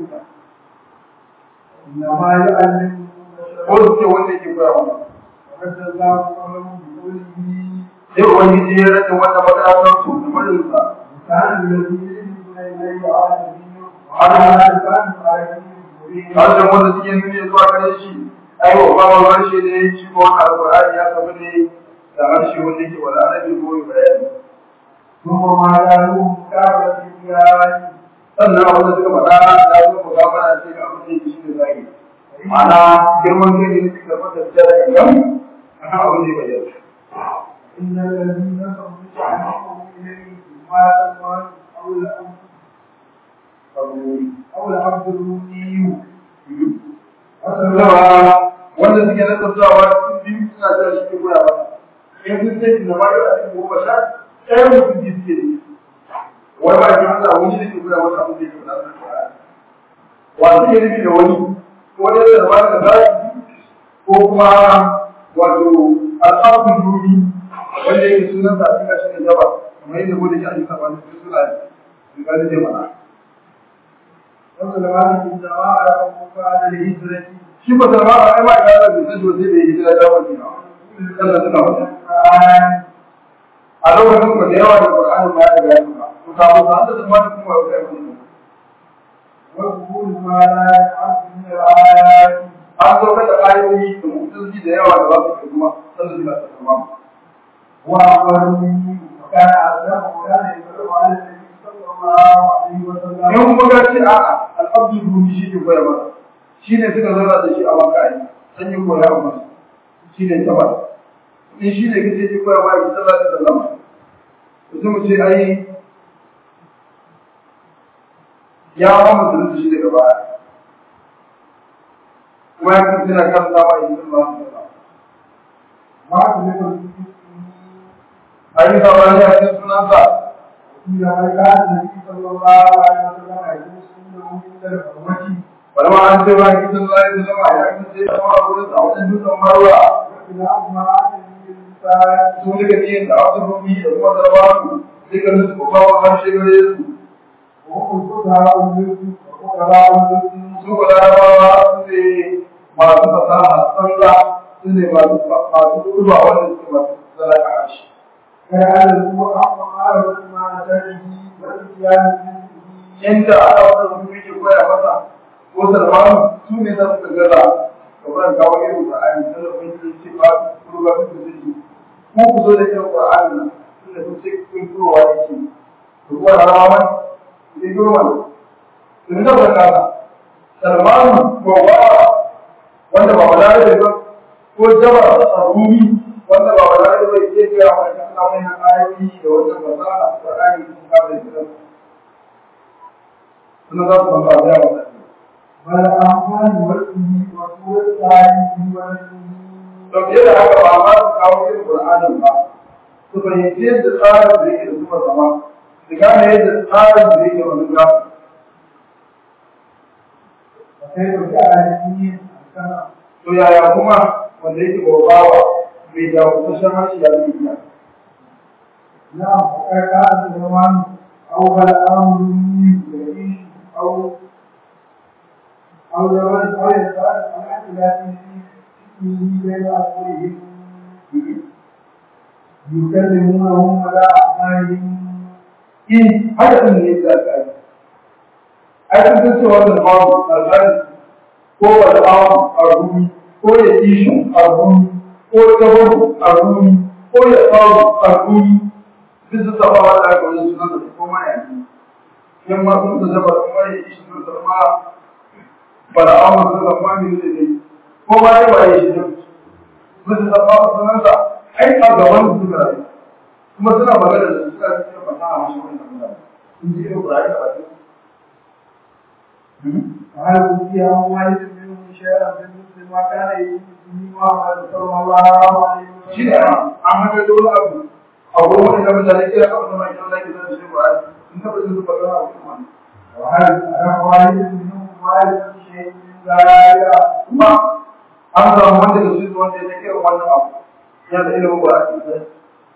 إنما يعلم ko su ce wanda yake koya wani وقد الله قوله بقوله sai ubangiji ya rage wanda makarantar su da marinsa كان الذين يؤمنون إليه عالمين وعلى لسان عالمين مبين harshen wanda suke nuni zuwa gare shi ai wa ba harshe ne shi ko wannan alqur'ani ya tafi ne da harshe wanda yake wala arabi ko bayani ثم ما يعلم كعبة الجيران sannan abin da suka faɗa ya zo mu gaba da ce ga abin da yake shi ne zagi ma'ana girman kai ne suka fata da gangan akan abin da ya bayyana إن الذين صدقوا عنهم إليه ما تسمعون أو الأمر أو العبد الرومي Zama wanda suke na tattawa sun biyu suna jira shi ke koya ba. In sun sai da ma yau a cikin goma sha, ɗaya mutum biyu suke da shi. Wani ba ki hasa wani da ke koya masa abin da yake faɗa da Qur'ani. Wa suke nufi da wani? Ko dai da ba da zaki ko kuma wato al'abdul rumi wanda yake sunan sa cikin shi ne jaba kamar yadda gode shi a cikin sabani su suna yi. Misali zai mana. وسلمان الجماعة لهم بعد الهجرة Shi ba salma a ai ma ka da sai da sai da hijira ta wani na. Allah suna wani. a lokacin ku da yawa da Qur'ani ma ya ga ba ku samu sa da zama da kuma ga ku وقبول ما لا يعد من الآيات an zo da ayoyi da mutunci da yawa da za su kai kuma sallallahu alaihi wasallam وأخبروا مني وكان أعلم وكان يقرأ على النبي صلى الله عليه وسلم in kuma ga ce a'a al-abdu rumi shi ke koya masa shi ne suka zauna da shi a makai san yi koya masa shi ne tabar in shi ne kace ke koya masa sallallahu alaihi wasallam to sai mu ce ai ya ba mu da shi daga baya kuma ya kace na kan sawa in sallallahu alaihi wasallam ما تذكر ayi sabani a cikin sunansa إذا كان النبي صلى الله عليه وسلم يجلس عنده من الحرمة wani ma an ce ba ki sun zai zama ya kace ya ma gurin sa wajen dutsen marwa وكلاهما عن الإنسان su duka biyan da abu rumi da kuma zarwatu duka su kuma ba harshe gare su وهم فقهاء الملك وفقهاء الملك su ba larabawa su ne masu fasaha tsalla su ne masu masu kurba wanda suke masu zalaka harshe كان الأمر حق معرفة ما شأنه والإتيان به inda aka wata rumi ke koya masa ko salmanu su ne za su gaza kamar kawo irin Qur'ani sai da kun ce ba kurba su da shi ko ku zo da irin Qur'ani nan tunda kun ce kun kurowa yake to kuwa larabawa ne girma ne sun da ba kaza salmanu ko ba wanda ba balarabe ba ko jaba a rumi wanda ba balarabe ba ke gaya wa kan Allah mai ayoyi da wannan fasaha Qur'ani sun ka da shi sun za su ba da yawa bal amfani wasihi wa qur'ani wa to fiye da haka ba ma su kawo irin Qur'anin ba su fahimci yadda tsarin da yake da kuma zama su gane yadda tsarin da yake wani gafi sai da ta'ani sana to yaya kuma wanda yake bawa mai da kusan harshe ya zai iya نعم وكان الزمان أول أمر يعيش أو أو زمان أو يسأل عن اختلاف فيه بين أصولهم يكلمونهم على أعمالهم in haka ɗin ne da aka yi ai kun san cewa da babu alhali ko ba da babu a rumi ko ya ishi a rumi ko ya gabaru a rumi ko ya babu a rumi duk su saba wa da aka wani sunan da ko ma yanzu yan ma sun ta zaba kuma ya ishi sun zama ba da awon sun zama ne ne ne ko ma ya ba ya shi duk su saba wa sunansa ai a gaban su suka rayu kuma suna magana da suna cikin fasaha mashi wani tambaya sun ji irin ƙurari da baki وهل أوتي أموال منهم شيئا من مثل ما كان يؤتي محمد صلى الله عليه shi ne وسلم an haka da wani abu a wurin wani da mutane kira ka wani mai kyau da ke zai shi ƙurari sun taɓa jin su fasaha a kuma وهل أنا والد منهم والد شيء من ذلك kuma an samu wanda da su wanda ya kira wannan abu yana da ilimin ƙurari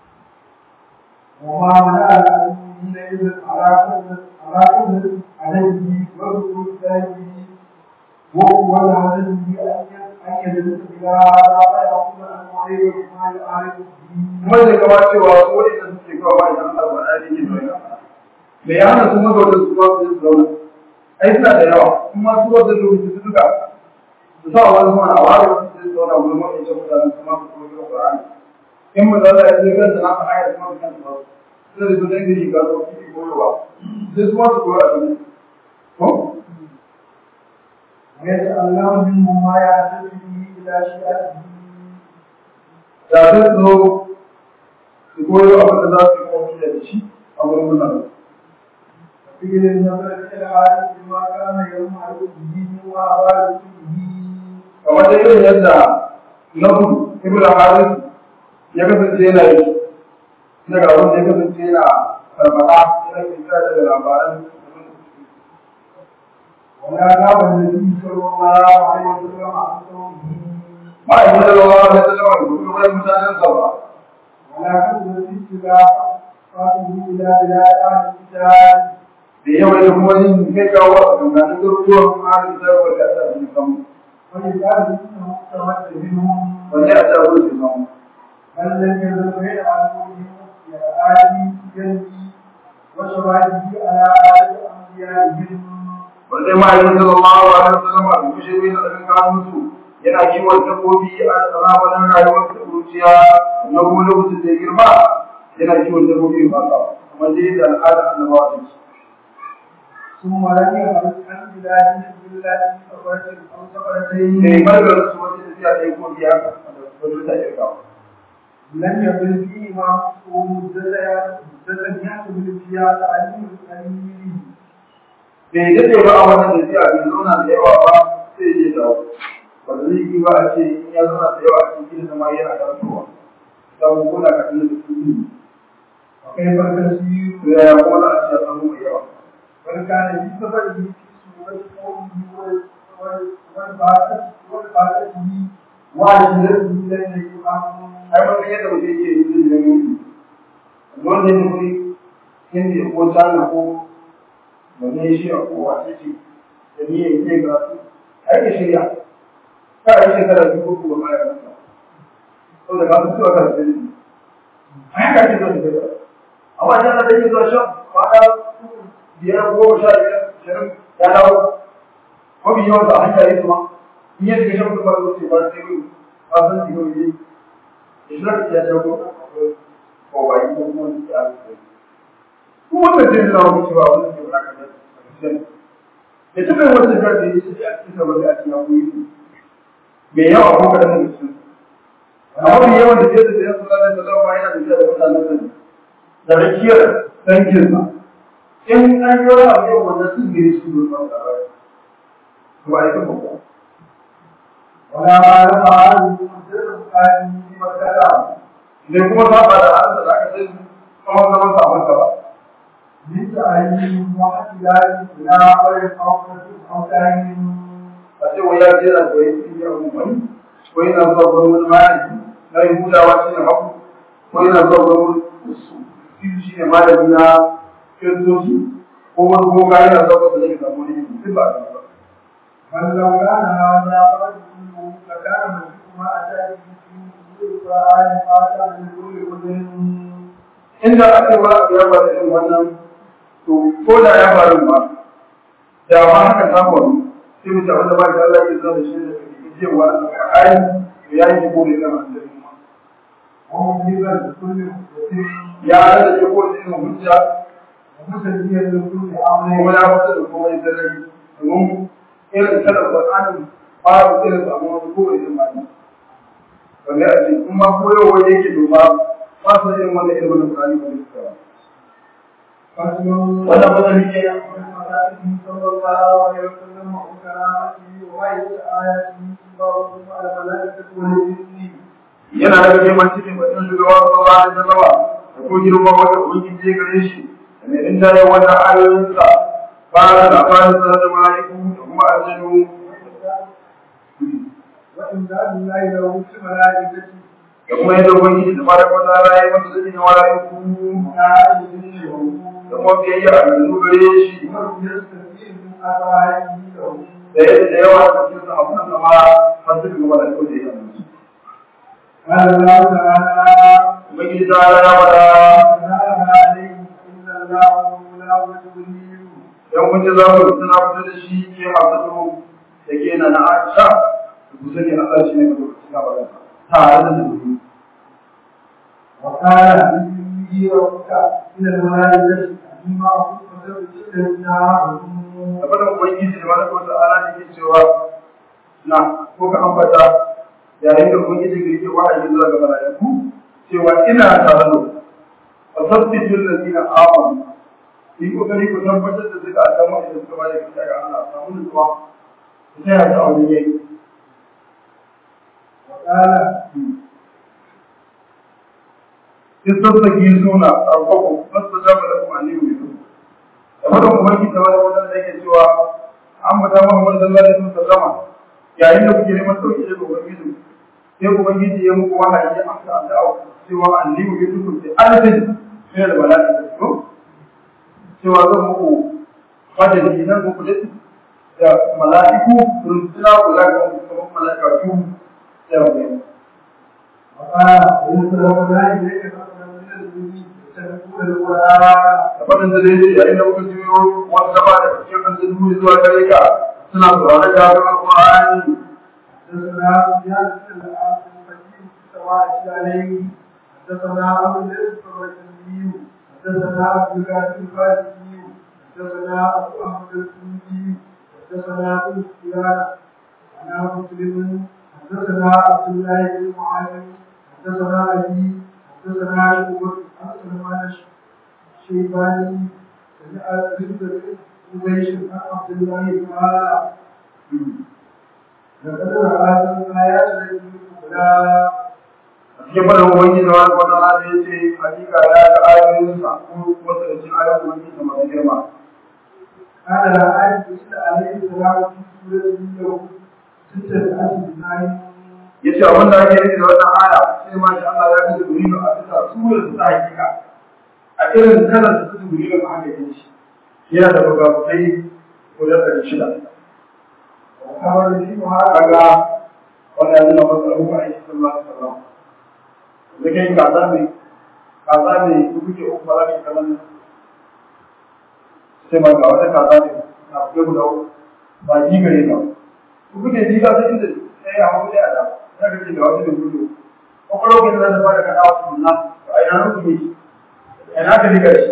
وما منع المؤمنين إذا على قدر على قدر عليه وذكر ذلك وهو العدل أن يدرس إلى لا يأخذ عن معيب ما يعرف به kuma da kama cewa su wani da suke kawo ba idan Allah ba ya yi zuwa me ya hana su maza da su ba su yi zauna ai suna da yawa kuma su wanda da wuce su duka su sa wani mana a ware wasu su zauna wurin wani ita mutane su ma su koyi da Qur'ani in mu da ya ce kansa na faɗa ya kuma kan su ba su da su dangi shi ga su ki koyowa sai su ma su koyi a cikin ko ويتعلم منه ما يعتد به إلى شيئته da sai su zo su koyo abin da za su yi kuma da shi a wurin mutane فقيل النظر إلى العالم بما كان يرمى به وأراد به kamar da irin yadda nabu ibn haris ya kasance yana yi daga abin da ya kasance yana farfada yana kira daga labaran ولا غاب النبي صلى الله عليه وسلم عن صومه ma'aikin da lawa da sallama da kuma wani mutanen sa ba ولا كذب اتباع فاته إلى بلاد أهل الكتاب da yawa da kuma yin kai kawo a tsakanin garuruwan harin da wanda ya sa su samu ولذلك إنه استمد منهم wanda ya sa su samu بل لم يزل غير عنهم آدم جلبي وشواهده على آل أنبيائهم wanda ma'aikin sallallahu alaihi wasallam a duk shi bai da tsakanin su yana kiwon dabbobi a zamanin rayuwar da kuruciya na kuma lokacin da ya girma yana kiwon dabbobi ba ka kuma dai da al'ada annabawa ta ce ثم لم يخرج عن بلاده بالله سفرة أو سفرتين mai margar su wata tafiya ɗaya ko biya da wajen ta irga لم يقل فيهما مدة مدة يحسب فيها تعليم التلميذ bai daɗe ba a wannan tafiya bai zauna da yawa ba sai ya dawo ba da zai yi ba a ce in ya zauna da yawa a cikin zama yana karantowa samun kuna ka ɗin da su ne وكيف التسيير to yaya kuma za a ce ya samu mai yawa بل كان في سفره في سورة قومه والبعثة والبعثته وعشرته لم يكن أمر ai mun san yadda mutum yake yi da mulki wanda ya nufi hindi ko china ko malaysia ko wace ce da ni ya yi ga su ai ka shirya ka yi shekara biyu ko kuma ma ya kasa to da ka su suka kasa ne ai ka ce zan da amma idan da yake zuwa shan kwana biyar goma sha biyar shirin ya dawo mafi yawan da hanya yi kuma in ya shiga shan kuma zo ce ba sai gudu ba san shi kawai Islam ya jago ko ba yi kuma ya ce. Ko wanda zai nuna wa cewa wannan ke wani kan da Ya taɓa yin wata jihar da ya ce a cikin wani a cikin abubuwa ne. mai yawa ko kaɗan daga cikin amma mai yawan da ke da sayan sallallahu alaihi wasallam ba yana tafiya da mutanen sa ne da rakiyar danginsa in an yi wani abu yau wanda sun gire su ne ba ba ba ya kuma ba ولا ما لما هذه المدة كان في مكة ne kuma saba da halin da aka sai kuma zaman sa masa ba من تعليم واحتلال إلى غير أوقات أو تعليم a ce wai ya je da koyi cikin yawon wani ko yana zuwa gurin wani malami na yi hutawa shi ne haku ko yana zuwa gurin wani su shi ne malami na kiristoci ko wani boga yana zuwa gurin da zai samu wani duk ba a kan ba بل لو كان هذا قد كله لكان مسلم ما أتى به في القرآن فأتى من كل وجه inda aka yi wani abu ya faru irin wannan to ko da ya faru ba da ma haka ta faru sai mu tabbata ba da Allah ya zo da shi da kake cewa ai ya yi ko da kan annabi ma ومجيبا لكل مدة ya da ke ko da irin hujja ومسلميا لكل kuma أمر ya fita da kuma ya sarari domin irin kada Qur'anin babu irin su amma wani kowane irin mani wanda a ce kuma koyarwa yake domin ba su irin wannan irin wannan Qur'ani ba ne su فصل wannan mazani ne ومساله صلى الله عليه وسلم وكرامته وغير آياته وبارك على الملائكة والجن yana da girman cikin batun shugaba sallallahu alaihi wasallam da ko girman wanda ubangiji ya gare shi da mai rinjaye wannan ayoyinsa ba da labarin sa da mala'iku da kuma aljanu وإن ذا الله له في ملائكته da kuma yadda ubangiji da fara kwata ala ya masa zaki da mala'iku وعالمه da kuma biyayya a yanzu gare shi ومن يستفيد من أطاعته له da yadda da yawa da cikin sahabban sa ma har suka ga mala'iku da yawa قال الله تعالى ubangiji ta ala ya fada سلام عليكم إن الله وملائكته جبريل dan kun ji za ku suna fito da shi ke hafsatu da ke na na Aisha ku sani Allah shi ne mai lokacin da ba tare da zuwa وقال إني ربك من الملائكة مما كنت تبتلنا da fadin ubangiji da wani wata ala da ke cewa na ko ka ambata yayin da ubangiji ga yake wahayi zuwa ga malaiku cewa ina tare da ku fasabbitu allazina amanu yi kokari ku tabbatar da suka adamu da suka bada gaskiya ga Allah samu nutsuwa ku tsaya da aure yayi وقال istazzaki suna rabbakum fastajaba lakum an yu'minu da fadin ubangiji da wani wata da yake cewa an bata Muhammad sallallahu alaihi wasallam yayin da kuke neman sauki daga ubangiji sai ubangiji ya muku wahayi ya amsa addu'a cewa annabi ya tuku da alfin min al-mala'ika to cewa zan muku madadi nan muku da da mala'iku runtuna kula ga kuma mala'ikatu da rabbi وقال ويسلم ذلك إليك فقط من الذي تتبعون القرآن da faɗin da daidai yayin da muka juyo wata ba da cikin aljanu zuwa gare ka suna sauraron gafin alƙur'ani حدثنا سفيان بن العاص الفقيه سواء عليه حدثنا ابو الاسد الرجلي حدثنا عبد الله الفارسي حدثنا ابو احمد الكوفي حدثنا ابو سفيان عن مسلم حدثنا عبد الله بن معاذ حدثنا ابي حدثنا ابو عن سلمان الشيباني سمع رزق قريش عن عبد الله قال لقد رأى الآيات التي تتلى a cikin faɗin ubangiji da wani wata rana ya ce hakika ya ga ayoyinsa ko wasu da cikin ayoyin ubangiji da masu girma كان الآية تتلى عليه السلام في سورة اليوم ستة أسماء ya ce abin da ake nufi da wannan aya sai ma shi Allah ya fi jibrilu a bisa surar ta hakika a irin kalar da su jibrilu a haka yin shi yana da bugabugai guda ɗari shida وخبر فيها kaga wannan yana masa abubuwa a yi sallallahu alaihi wasallam da kai kaza mai kaza mai kuke uku ba za ka yi kamar nan sai ma ga wata kaza ne na kuke guda uku ba ji gare ka ku kuke ji ka sai inda sai ya hawo da ada za ka ce ga wata da kuke kwakwalwa ke da za ta fara kaɗa wasu sunna to a ina ku ne a ina ka riga shi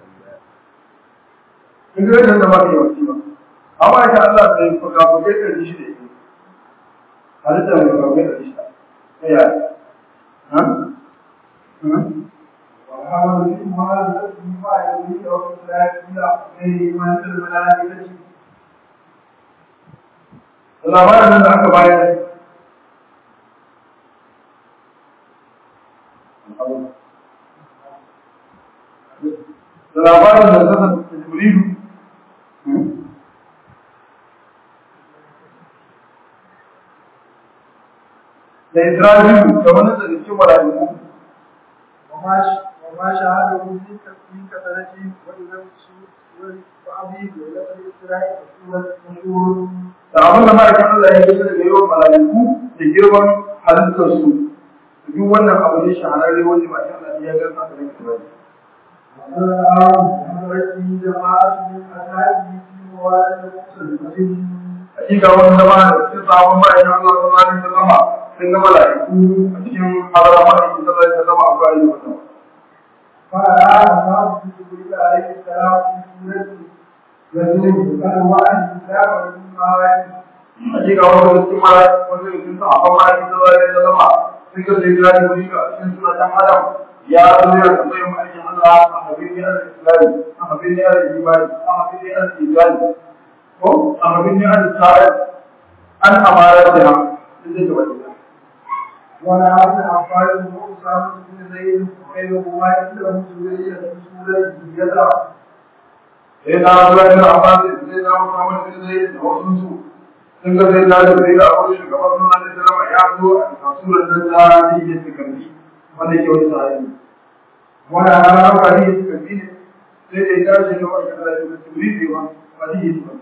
in ga yadda ba ka yi wasi ba amma ita Allah sai fuka fuke ɗari shi da ita halitta mai kawai da shi ta yaya وهذا ما الذي ما يريد أن لا إلى غير من الملائكة labarin da aka bayar da labarin da zata da jibrilu da isra'ilu da wani daga cikin mala'iku وما وما شاهده في في كثرته وإذا وأبي ليلة الإسراء وسورة النشور da abin da ma'aikin Allah ya gisa daga yawan mala'iku da girman halittarsu duk wannan abu ne shahararre wanda ma'aikin Allah ya gasa da nake bane وحضرته جماعة من أصحابه في مواد المسلمين hakika wani zama da cikin sabon ma'aikin Allah sallallahu alaihi wasallam sun ga mala'iku a cikin hadara ma'aikin sallallahu alaihi wasallam a bayan wannan فرأى أصحاب جبريل عليه السلام في سورة رسول فأنواع الكتاب والمعارف hakika wani da cikin mala'iku wani da cikin sabon ma'aikin sallallahu alaihi wasallam sun ga sai da wuri a cikin suratan Adam ya zo ya tambayi ma'aikin Allah a habibin al-Islam a habibin al-Iman a habibin al-Iman ko a habibin al-Sa'id an amara da inda ke wani ولا عبد عباس وأسامة بن زيد وغيرهما عنده سورية في سورة يدع sai na zuwa ina Abbas sai na Muhammad bin Zaid da wasu su sun ga sai da Jibril a wurin shugaban sunan da sallama ya zo a surar nan da yake cikin wanda ke wani sahabi wanda ana rawa ne cikin ne sai da ya tashi ne wanda da Jibril ne wa wani yake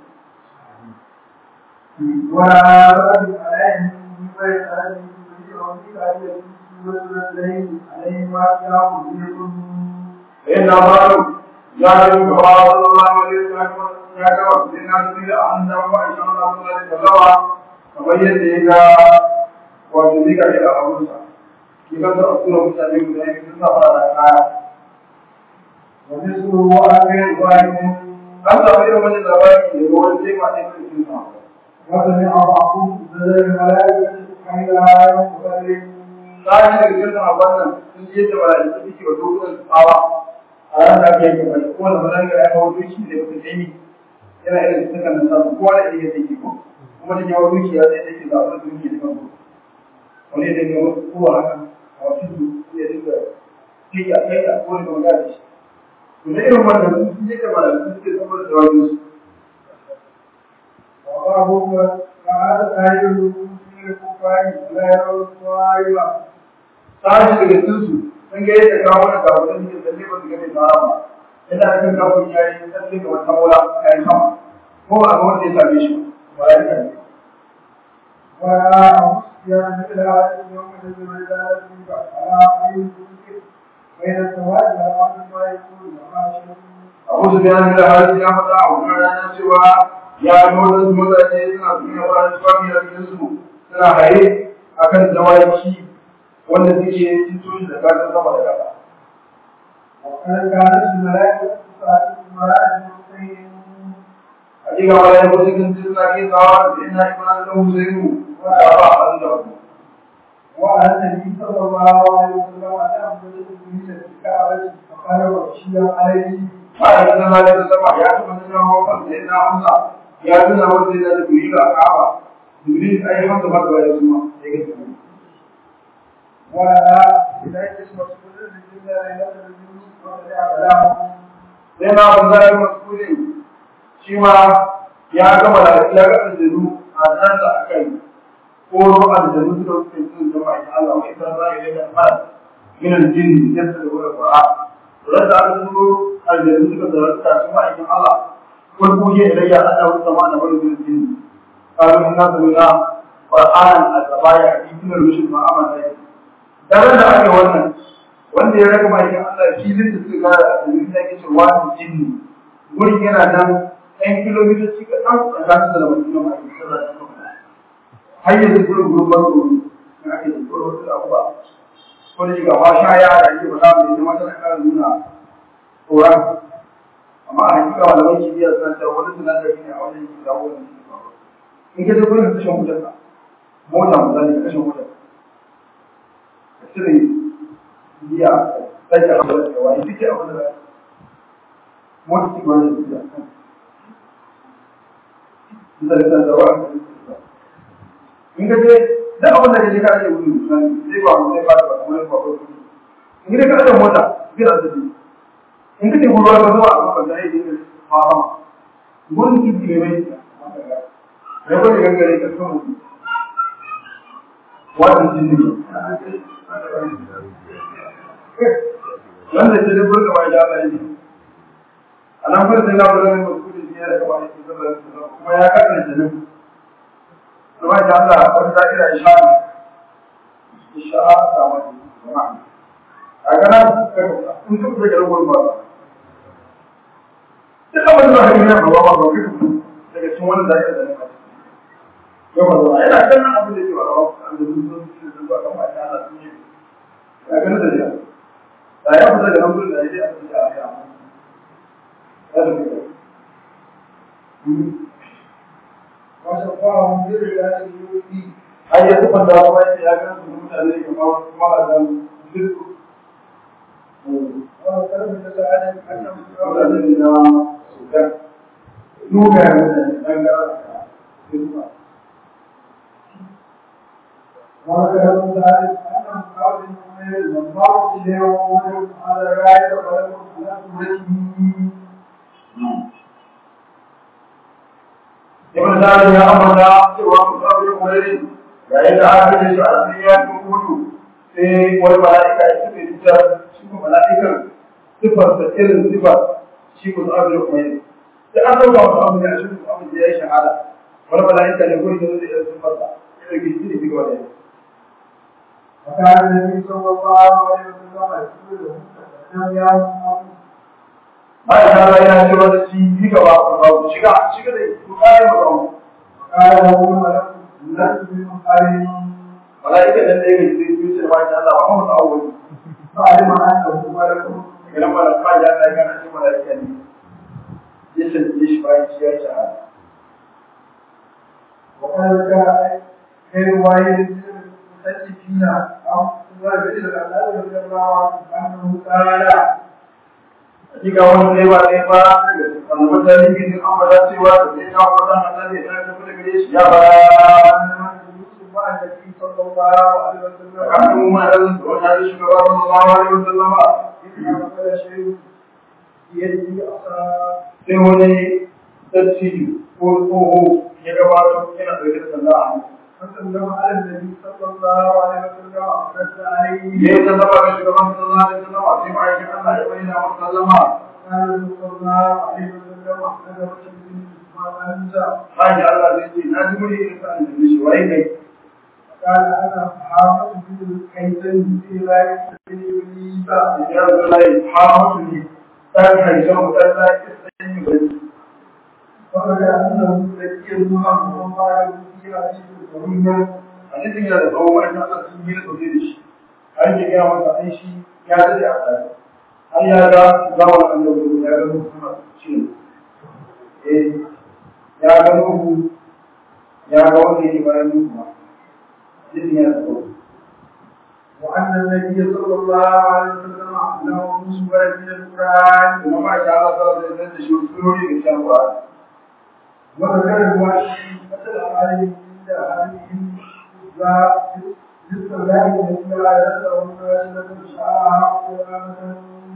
ولا رد عليه من غير هذه وفي آية سورة الليل عليهما كتاب يكون sai na faru ya yi gaba sallallahu alaihi wasallam ya ga sai na Jibril an da wa insha Allah sallallahu alaihi wasallam kamar yadda ya ga wato zai ga da abunsa ki ga da sura mutane guda biyu sun fara da kaya ومثله أمير واحد an samu irin wani labari da ruwan sai ma ne cikin sa وسمع بعضهم نزل الملائكة حين لا ينبغي sai da cikin sa wannan sun je da malaiku suke wa dokunan tsawa a ran da ake yi kai ko da malaika ya kawo duki da mutum dai yana irin sukan nan samu kowa da yake take ko kuma da yawa duki ya sai take da abin duki da kanku wani da ga wasu kowa haka a wasu ya dinga kai ya kai ya ko da magana shi to da irin wannan sun je da malaiku suke saboda jawabin su وبعضهم فهذا خير من الكفار لا يرون صائبا sashi daga cikinsu sun ga yadda kawo da gabatar da tsalle ba su gane tsara ba yadda aka kan kawo ya yi tsalle ga wata mola a yi sama ko ba ga wanda ya same shi ba ya rika ne ولا أمسيا مثل هذه اليوم الذي ولد فيه على خير ذكر بين السواد والأرض ما يكون وما abu su biya da hali ya faɗa a wannan rana cewa ya ga wadansu mutane suna suna fara tufafi a cikin su suna haye akan dawaki wanda suke cin toshi da gasar sama da ƙasa وقد كانت الملائكة تساعد المرأة المسلمين hakika wala ya kusa kin suna ke tsawa da ina imanin da Husaynu wanda ba a da wani وعلى النبي صلى الله عليه وسلم أن أفضل الدين الكعبة فقال وغشي عليه bayan da Allah ya zama ya taɓa nuna wa kan sai na Hamza ya tuna wanda ya da Jibril a Kaaba Jibril ai Hamza ba da ya suma sai ga su ولا إليك مسؤول الرجل ليلة الجنود وقد أعلاه sai na Hamza ya mas'ulin shi ma ya ga malaka ya ga aljanu a nan da aka yi koro aljanu suka suke cin jama'a in Allah mai san za ya da fara min aljin yadda da wani qur'an ran da aka turo aljanu suka zarta su ma in Allah ko kuje ilayya annahu sama da wani min aljin قالوا إنا سمعنا قرآنا الزبايا في كل الرشد ما أمر daren da aka wannan wanda ya raka mai Allah filin da suka gara a cikin da yake cewa wani jinni gurin yana nan ɗan kilomitoci kaɗan tsakanin da wani kilo mai sallah da kuma har yanzu gurin gurin ban tsoro na ake da tsoro wasu abubuwa ko da shiga ba sha ya da ake faɗa mai ita mata na ƙara nuna tsoron amma a hakika malaman kimiyya suna cewa wani sinadari ne a wajen yake dawo da in ka je gurin da tashan wutar mota misali ka kashe mota ka cire biya ka sake abu da wani duk abu da mota ci gwani da biya da da da wa in ka je da abin da ka je ka je wuri misali zai ba mu zai ba da wani ba ko in ka ka da mota bira da biya in ka teku ruwa ka zuwa a kan da ya yi fama gurin kifi ne mai ya kwanye gangare ka sama wannan jini wanda ce da burka ba ya bai a nan gurin sai na gurin mai masu kudi biyar da ba ya ke zaba kuma ya kakar jinin kuma ya Allah wani za'ira ya sha ya sha a samu jama'a a gana in duk da garin gurin ba duk abin da zaka yi na ba ba ba kai daga cikin wani da yake da naka yau ba yana kallon abin da yake ba ba an da sun sun sun ba kamar ya Allah sun yi ya gani da ya da ya fita da nan gurin da yake a cikin ya ya ya da kai وشفاهم بالله يؤذي ai ya tuba da kuma ya ga su mutane kamar kuma da duk وكلمة سعادة أنهم mutane na sudan nuna mutane dan gara وكلمة سعادة أنهم قالوا من المنظر اليوم على رأي ولكم لكم ibn Sa'd ya ambata cewa Musab bin Umayr yayin da aka ce shi a cikin yakin Uhud sai wani mala'ika ya tafi da shi kuma mala'ikan sifar da irin sifar shi Musab bin Umayr sai an dauka Musab bin Umayr shi Musab bin ya yi shahada wani mala'ika ne gurin da zai irin sifar da ya rage shi ne shi gaba da ya وكان النبي صلى الله عليه وسلم يقول لهم يا محمد Aisha ta yana cewa da shi yi gaba ku shiga shiga da ku kare mu وقال له الملك لست بمقارن mala'ikan nan da ya gaji sai ce ba shi Allah ba mu ta'awwali فعلم انه ملك idan malaka ya ta gana shi mala'ika ne ya shirye shi bayan shi ya shahada وقد جاء في روايه المسجدين او روايه الخلال رضي الله عنه انه قال hakika wani ne ba ne ba daga annabi tarihi ne an bada cewa da sai ya fada annabi ya tafi da gare shi ya bara يوسف مع النبي صلى الله عليه وسلم kan mu ma da wannan shugaba sallallahu alaihi wasallam إذا مثل شيء بيده عصا sai wani dattijo ko tsoho ya gabato yana ɗauke da sanda a hannu فسلم على النبي صلى الله عليه وسلم ورد عليه ya yi sallama ga shugaban sallallahu alaihi wasallam sai ma'aikin Allah ya bayyana wa sallama قال صلى الله عليه وسلم احمد وجهه ما انت Haji Allah zai ce na ji muni irin sa'an da shi wai kai قال انا حافظ بن الكيسان في ذلك ابليس ya zo lai hamatu ne dan haishan mutalla ya sanyi bari وقد انه ذكي الله وما يؤتي عزيز الكريم hadisin yana da tsawo wani Allah sun yi da sosai da shi an ke gaya masa ai shi ya dade a tsari har ya ga zawon annabi ya ga musu suna ciwo eh ya ga nuhu ya ga wanda yake bayan nuhu ma hadisin yana da tsawo وان النبي صلى الله عليه وسلم له سوره من القران kuma ma sha Allah sallallahu alaihi wasallam da shi wasu surori da shan Qur'ani وذكر الوحي مثل عليه عند هذه مثل ذلك الذي لا يسأل من شاء قرآنا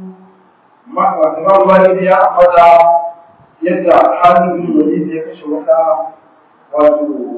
Imam Malik ya ambata yadda halin bin Walid ya kashe wata wato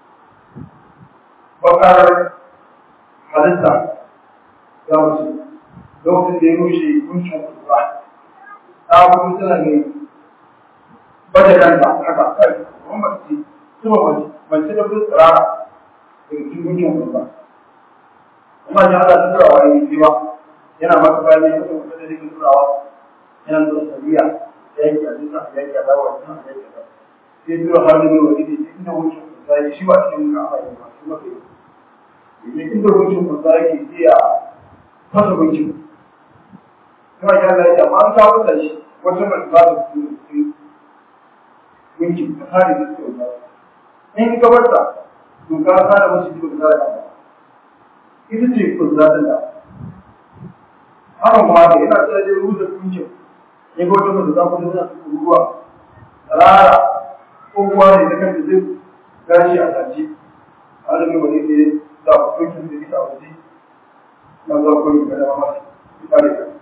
bakar halitta ga wasu lokacin da ya rushe kuncin kusa ta kuma tana ne bada kanta haka kai kuma mace kuma mace mace da kuma tsirara daga cikin kuncin kusa kuma ya hada turawa ya yi ba yana maka bayan ya kuma da yake turawa yana da sabiya ya yi a duka ya yi a dawa ya yi a dawa sai tura halin da wani ne inda wucin kusa ya shi ba cikin ka ba ba shi ba kai ne inda wucin kusa yake iya fasa wucin kuma ya ga ya ma an kawo da shi wata mai ba da su wucin ta hari da su ba in ka barta to ka sa da wasu jikin da ka ita ce kuzatin da haka kuma da yana tsara da ruwa da kuncin ya ga wata mace za ku da ruwa rara ko kuma ne ta kanta zai gashi a tace alamin wani ne da kuncin da ita a waje na za ku yi kada ma ita ne ka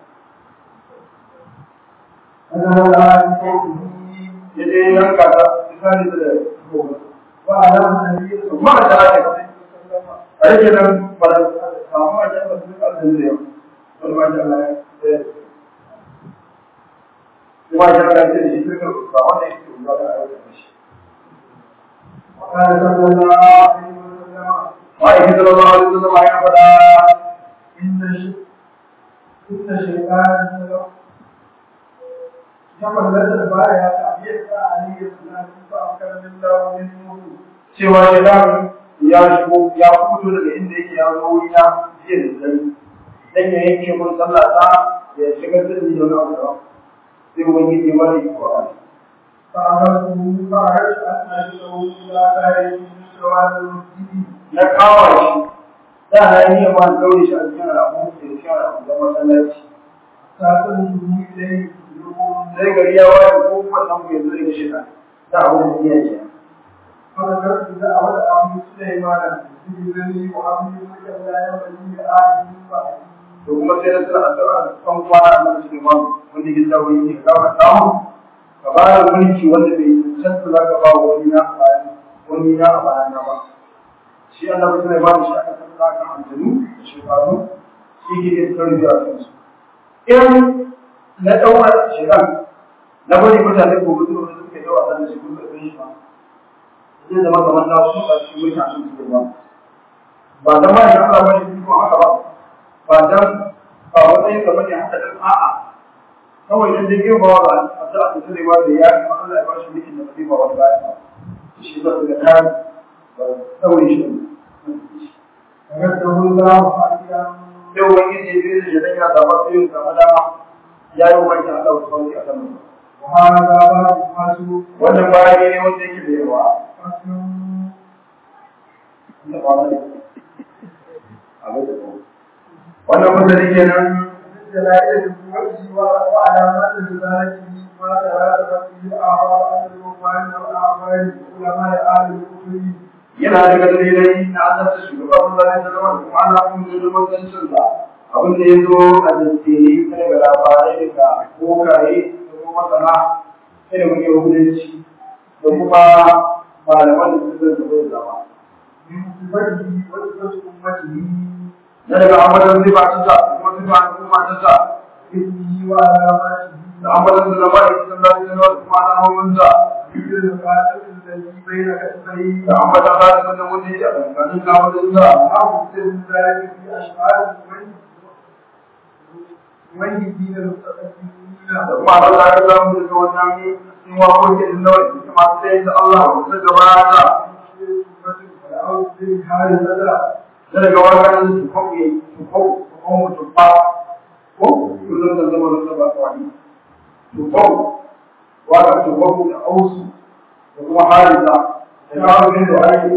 أنا لا أنتهي ya je yanka ta ita ne da gobe وعلى النبي صلى ma da ake a yake nan ba da samu a jan da su ƙarfin da yau wani ma jan ya kuma jan ya ce da shi suka ba wanda yake ruwa da ayyuka da shi وقال صلى الله عليه وسلم ma'aikin sallallahu alaihi wasallam ya faɗa إن الش- إن الشيطان تملت البايع تعبير عليه السلام فأمكن من الله منه cewa shaitan ya shigo ya fito daga inda yake ya zo wuri na jiya da dare dan ya yanke mun sallah ta ya shigar da ni da wani abu daban sai ubangiji ya bari ko فأمرته فأردت أن أجده إلى خارج من سواد المسجد na kawo shi da na yi ma daure shi a cikin alamu da cikin alamu da masallaci فأتنه إليه يقول sai gari ya waye ko wannan ku yanzu daga shi da abin da ya ce فذكرت دعوة أبي سليمان بإذنه وأبي ملك لا ينبغي لآدم بعدي to kuma sai na tsara addu'a da kan kwana na Suleiman wanda ya dawo yake ka ba samu ka ba da mulki wanda bai cancanta za ka ba wa wani na a bayan wani na a bayan na ba shi Allah Suleiman shi aka san za ka aljanu da shekaru shi ke yin tarbiyya a kansu in na ɗaura shekaru na bari mutane ko mutum da suka yi yawa da shi kuma da shi ba zai zama kamar na su a cikin mutane su ke ba ba da ma ya Allah bane ko haka ba ba dan ba wani ka bane haka dan a'a kawai dan dai ba wa a da a tsare ba da ya kuma Allah ya bashi mulkin da bai ba wani ba shi ba da kan ba kawai shi فذكره الله حقيقا sai ubangiji ya bi da dan ya zaba sai ya zama dama ya yi ubangi Allah wa sauki a kan وهذا باب الفاسق wannan bayani ne wanda yake da yawa فصل da ba ne abin da wannan mutane kenan من دلائل نبوته وعلامات رسالته ما تراتبت به الآراء عن الرهبان والأعمال علماء أهل الكفر yana daga dalilai na annabta shugaban Allah ya zama da kuma ana kun da manzancin sa abin da ya zo a daddare ta daga labarai daga kokaye da kuma masana ilimin yahudanci da kuma malaman da suka zama da zama من صفته وصفة أمته na daga ambatan ziba ta sa da kuma ziba ta kuma ta sa اسمه وعلاماته da ambatan da zama da kisan da ta da kuma alamomin sa مثل القاتل الذي بين كتفيه da ambatan da ta da wani a tsakanin kamurin sa أو مثل ذلك في أشعار الميتين المتقدمين da kuma abin da aka samu daga wannan cikin wakokin da kuma masu tsayin da Allah wasu gabata na daga wannan su kauye su kau su kau mutum ba ko kullum da zama da ba kwani su kau wanda su kau da ausu da kuma harisa da kawo bin da ake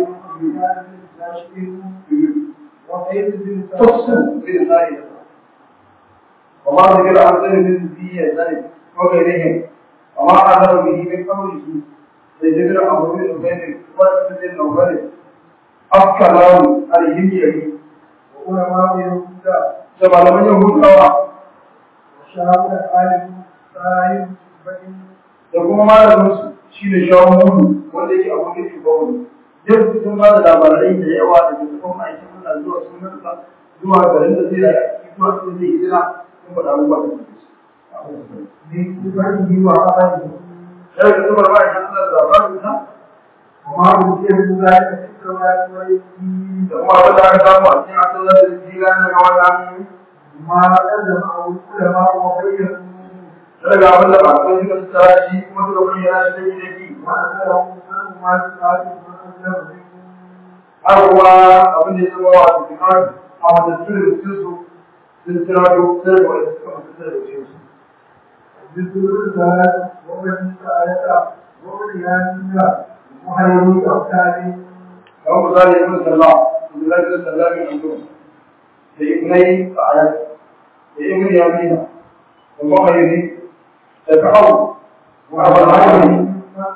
tafsu bin zai وما ذكر عن سنة من ذي ذلك وغيرهم وما أعذر به من قوله لذكر أمر من أبين وأسد النوبل أفكار عليهم يهي وعلماء يهودا سبع لمن يهود الله وشهاب العالم صاحب بين da kuma malaminsu shi ne shawon mudu wanda yake abu da ke bawa duk sun ba da labarai da yawa da ke kuma aikin Allah zuwa sunansa zuwa garin da zai yi zuwa sun zai hijira sun faɗa abubuwa da suke su. من صفته وعمله Sai ka zubar ba idan Allah da labarin sa وما أوتي من ذلك في التوراة والإنجيل da kuma abin da aka samu a cikin asalin da jira daga wannan ما قدمه العلماء وبينوا daga abin da ba kai suka tsara shi kuma suka bayyana shi da yake وأنزلهم من ما سمعت من har kuma abin da ya zama wa cikin a wanda su da su su sun tsira da sai da wani suka mutu da su مثل الرسالة ومن سألت ومن يانيا وحيوي أوتاني kamar misali ibn sallah Abdullahi ibn sallah bin Abdul da ibnai Sa'ad da ibn Yamina da Muhayyidi da Ka'ab wa Abu Hanifa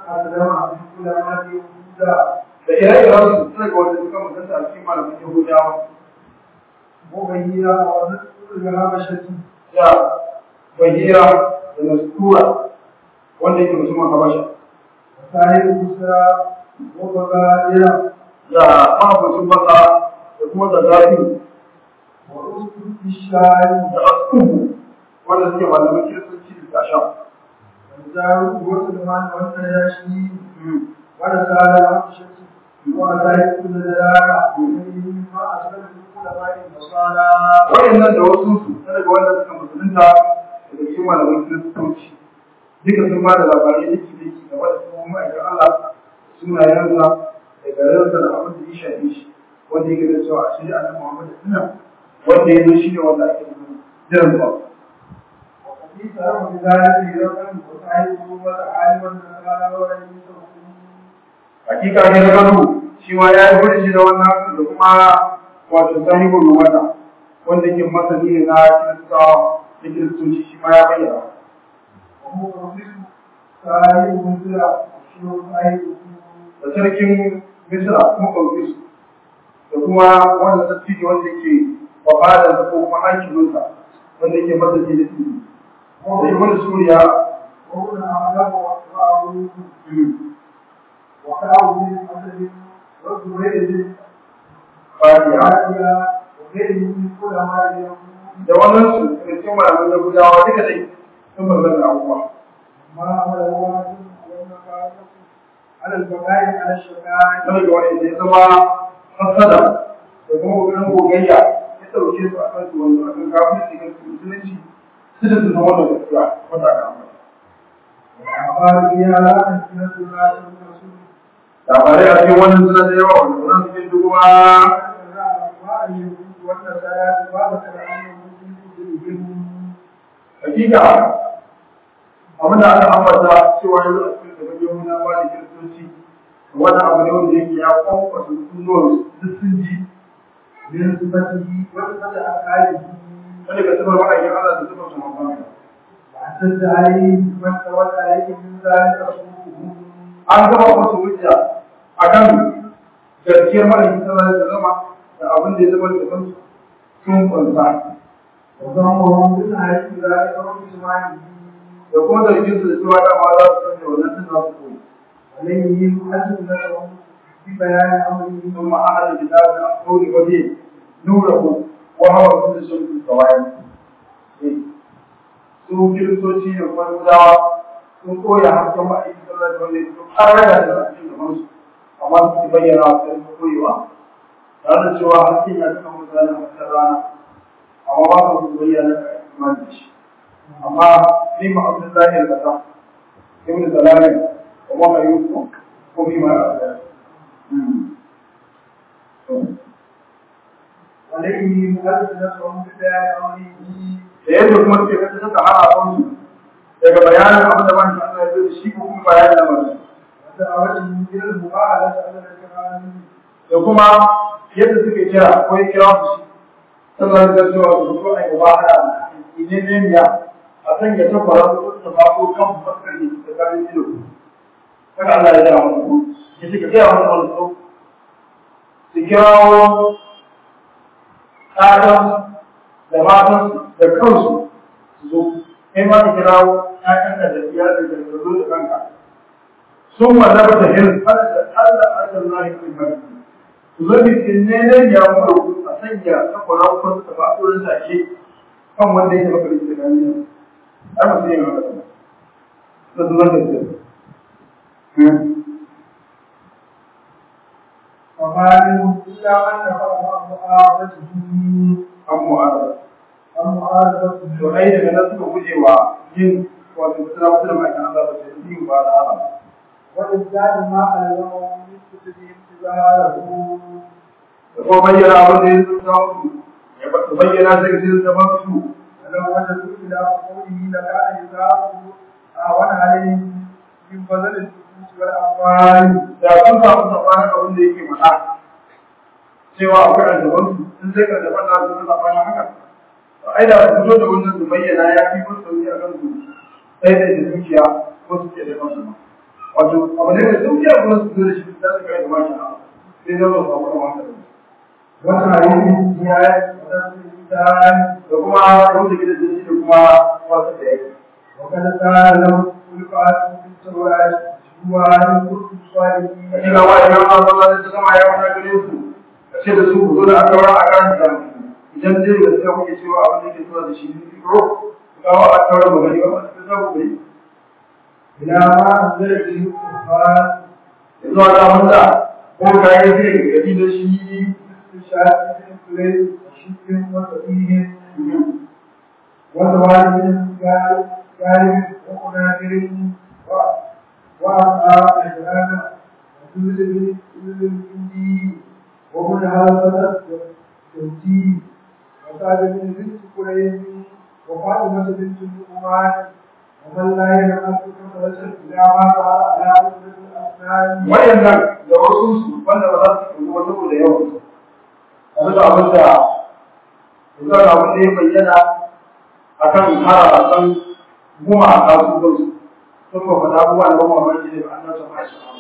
da ire-iren su suna ga wanda suka mutunta a cikin malamin Yahudawa ya bahira da nastura wanda yake mutumin Habasha da mahaifin masa da kuma da zafi da askubu wanda suke malamin kiristoci da tasha waɗannan da wasu su na daga wanda suka musulunta daga cikin malamin kiristoci duka sun ba da labarai dake dake game da kuma ma'aikin Allah sunayensa da garinsa da abin da ya shafe shi wanda yake da cewa a shirya annabi Muhammad suna wanda ya zo shi ne wanda ake jiran zuwa hakika ne na gano shi ma ya yi wani shi da wannan da kuma wato sahibul rumata wanda ke masani ne na kiristawa da kiristoci shi ma ya bayyana da sarkin misra kuma kwamfis da kuma wanda sarki wanda ke babada da ko kuma hakiminsa wanda ke masa ke da su da ibn suriya fatiha da wannan su da cikin malamin yahudawa duka dai sun bambanta abubuwa على البقاء على الشفاعة wanda ga wani ya zama hasada da kuma kokarin gogayya ya ɗauke su a kan su wanda a kan kafin su kan musulunci su da su zama da gaskiya wata ga amma الأخبار فيها لا تنسينا الله والرسول labarai a cikin wannan suna da yawa wanda wannan cikin dubuwa hakika abin da aka ambata cewa yanzu a cikin gaban yahuna ba da kiristoci wani abu ne wanda yake ya kwankwasa sunuwar duk sun ji من صفته وصفة أفعاله wanda ga sifar ma'aikin Allah da sifar su mamman واعتد عليه من تولى عليه من ذلك رسوله an gama musu hujja a kan gaskiyar ma'aikin sallallahu da zama da abin da ya zama da kansu sun kwanta وضمهم بالحديث ذلك رب إسماعيل da kuma zargin su da cewa dama za su sanya wannan sun za su koyi عليه يحدث لهم ببيان أمره ثم أهل الكتاب أقول وجيه نوره وهو كل شيء في السوائل su kiristoci da kuma gudawa sun koya hasken ma'aikin sallar da wanda su ƙarar da a cikin gaban su amma su ke bayyana wa sai su koyewa tare da cewa hasken ya cika mutane a cikin rana amma ba su bayyana da imani da shi amma sai ma abin zahir da ta ibn salamin wa ma ayyukum ko bi ma a عليه يحدث لهم ببيان أمره da yadda kuma suke kasa suka hana kansu daga bayanin abin da ban Allah ya da shi ko kuma bayanin da ban ودعوته إلى المباعدة على الكرام da kuma yadda suke kira ko ya kira su sannan da cewa su so ai mubahara idan ne ya a san ya tabbara ko ta ba ko kan fuskar ne da kan ido haka Allah ya jira musu ya suka kira musu wannan so su kirawo ƙaran da matan da kansu su zo kai ma ka kirawo ƴaƴanka da iyalin da ka zo da kanka sun wallaba da hin har da Allah ajal lahi fil barki su zo bi tinne ya mu a sanya ta Qur'an ko ta ba ko da take kan wanda yake maka da gani ai ba sai ma ka to zuwa da su وما منهم إلا من نفر معارضته an mu'adala أو معارضته to ai daga nan suka guje wa yin wato suna mutu da ma'aikan Allah ba sai yin ba da haka وإزداد ما ألزمهم من كتب انتظاره da kuma bayyana abin da ya zo samu ya ba bayyana sai ga sai zaman su ولو وجدوا إلى قوله لكان يثاب أعون عليهم من بذل النفوس والأموال da sun samu sabanin abin da yake faɗa cewa akwai aljaban su in sai aljaban na su zama bayan haka ai da su fito da wannan su bayyana ya fi musu sauki a kan su sai da da dukiya ko su ke da kansu ma wato abu ne da dukiya kuma su zo da shi da su kai da mashi sai zama su samu da wanda wata hadisi ya da kuma wanda ke da shi da kuma wasu da yake وقد قال له القاسم في التوراة جوار كنت صالحين Ina wa idan an zama da ta zama ya wata gare su, a ce da su ku zo da aka wara a kan da idan dai da sai kuke cewa abin da ke zuwa da shi ne fito, ku kawo a taura ba gari ba ba ta zaku gari. إلى ما أنزل به القرآن Yanzu a zaman da ko kayan zai ga gari da shi استشهاد من كليل وشك وسفيه وزوال من جانب ومناكر وأصحاب إحرام وجزء من الجندي ومن هذا التوجيه وسعد بن بنت كليل وفاطمة بنت النعمان ومن لا يعلم كثرة إلى ما قال على أسرة الأسنان wayannan da wasu su wanda ba za su kuma saboda yawan su. Yanzu da abin da yanzu da abin da ya bayyana akan harafan gumaka su kansu. Sun ba faɗa abubuwa da ba mamaki ne ba an nasa ma shi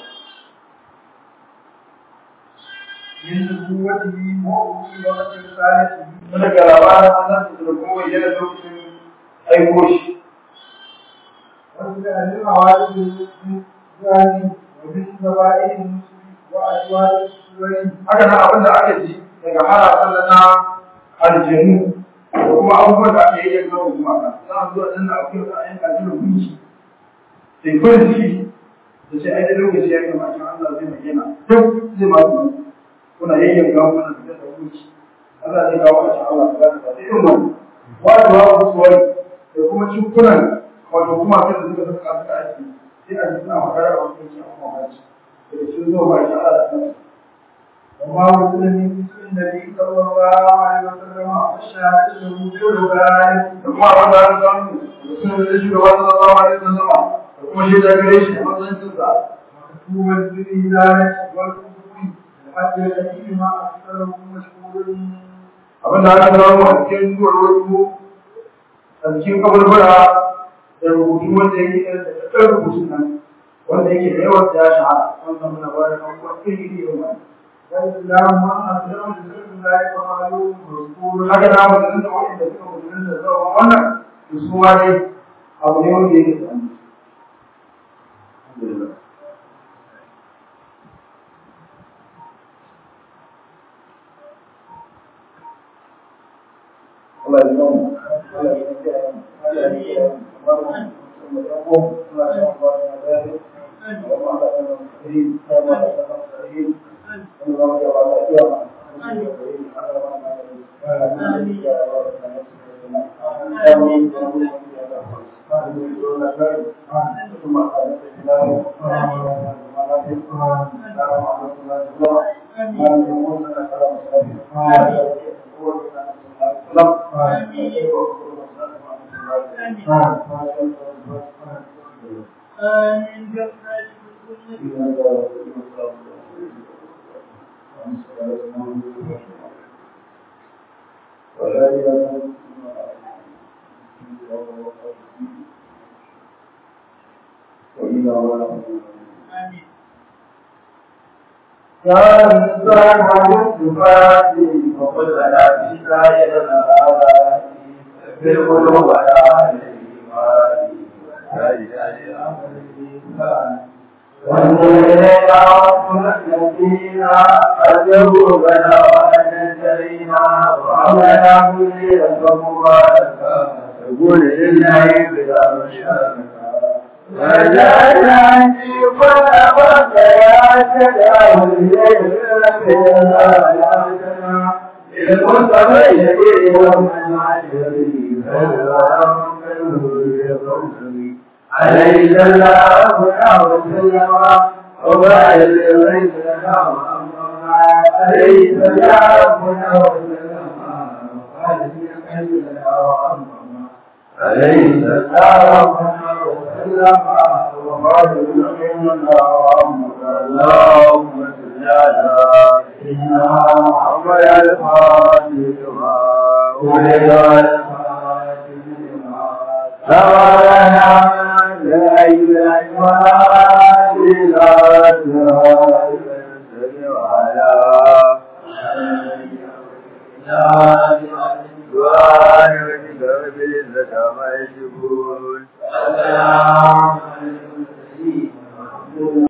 من قوته وأوصي وقت رسالته wanda ga labarin an san da kuma bayyana lokacin aiko shi ومن العوارض من ذلك ومن ذبائح المسلم وأزواج السوري haka nan abin da aka ji daga harafan da na aljanu da kuma abubuwan da aka yi yanzu da kuma ka za a zuwa nan da akwai da ayyuka da hukunci sai farin ciki da sai ai da lokaci ya kama kin Allah zai bayyana duk zai ma su kuna yayyanka kuna da da hukunci Allah zai kawo a cikin Allah da za ta irin wannan wato wa kusuwar da kuma cikunan wato kuma sai da suka saka suka aiki sai a ji suna magana da wani yake a kuma haji da sun zo ba shi Allah da kansu وما وصل من مثل النبي صلى الله عليه وسلم والشهادة له بالرباعي da kuma wanda an samu da sun da shi gaba da Allah alaihi wasallam da kuma shi da gare shi a matsayin sa مكتوبا بالهداية والقبول الحج الذي ما أكثره مشهور abin da aka samu a cikin duwar a cikin kabarbara da rubutu wanda yake da ɗan rubutu nan wanda yake da yawan da ya shahara wannan muna ba da abubuwa iri iri irin wannan والإسلام ما أكثره بسم الله وقالوا مذكور haka na mutum da wanda suka mutum da zuwa wannan da su ma dai abu ne wanda yake da Alhamdulillah. Allah ya zama. Allah ya kiyaye mu. Allah ya kiyaye mu. Allah ya kiyaye mu. Allah ya kiyaye mu. Allah ya آمين آمين يا إنسان والصفات وقل لنا في سائر الآباء بالقلوب ولا الإيمان والذين ربنا الذين أجروا بنا ونجينا وعملنا كل مباركا يقول لله بلا مشاركة وجعلنا في كل وقت يا سلام الليل للمتقين يوم العشرين عليه السلام وسلم وبارك الغيث لنا عليه السلام وسلم عليه السلام وسلم وبارك اللهم صل على محمد الفاتح ولد الفاتح سبحنا لا إله إلا الله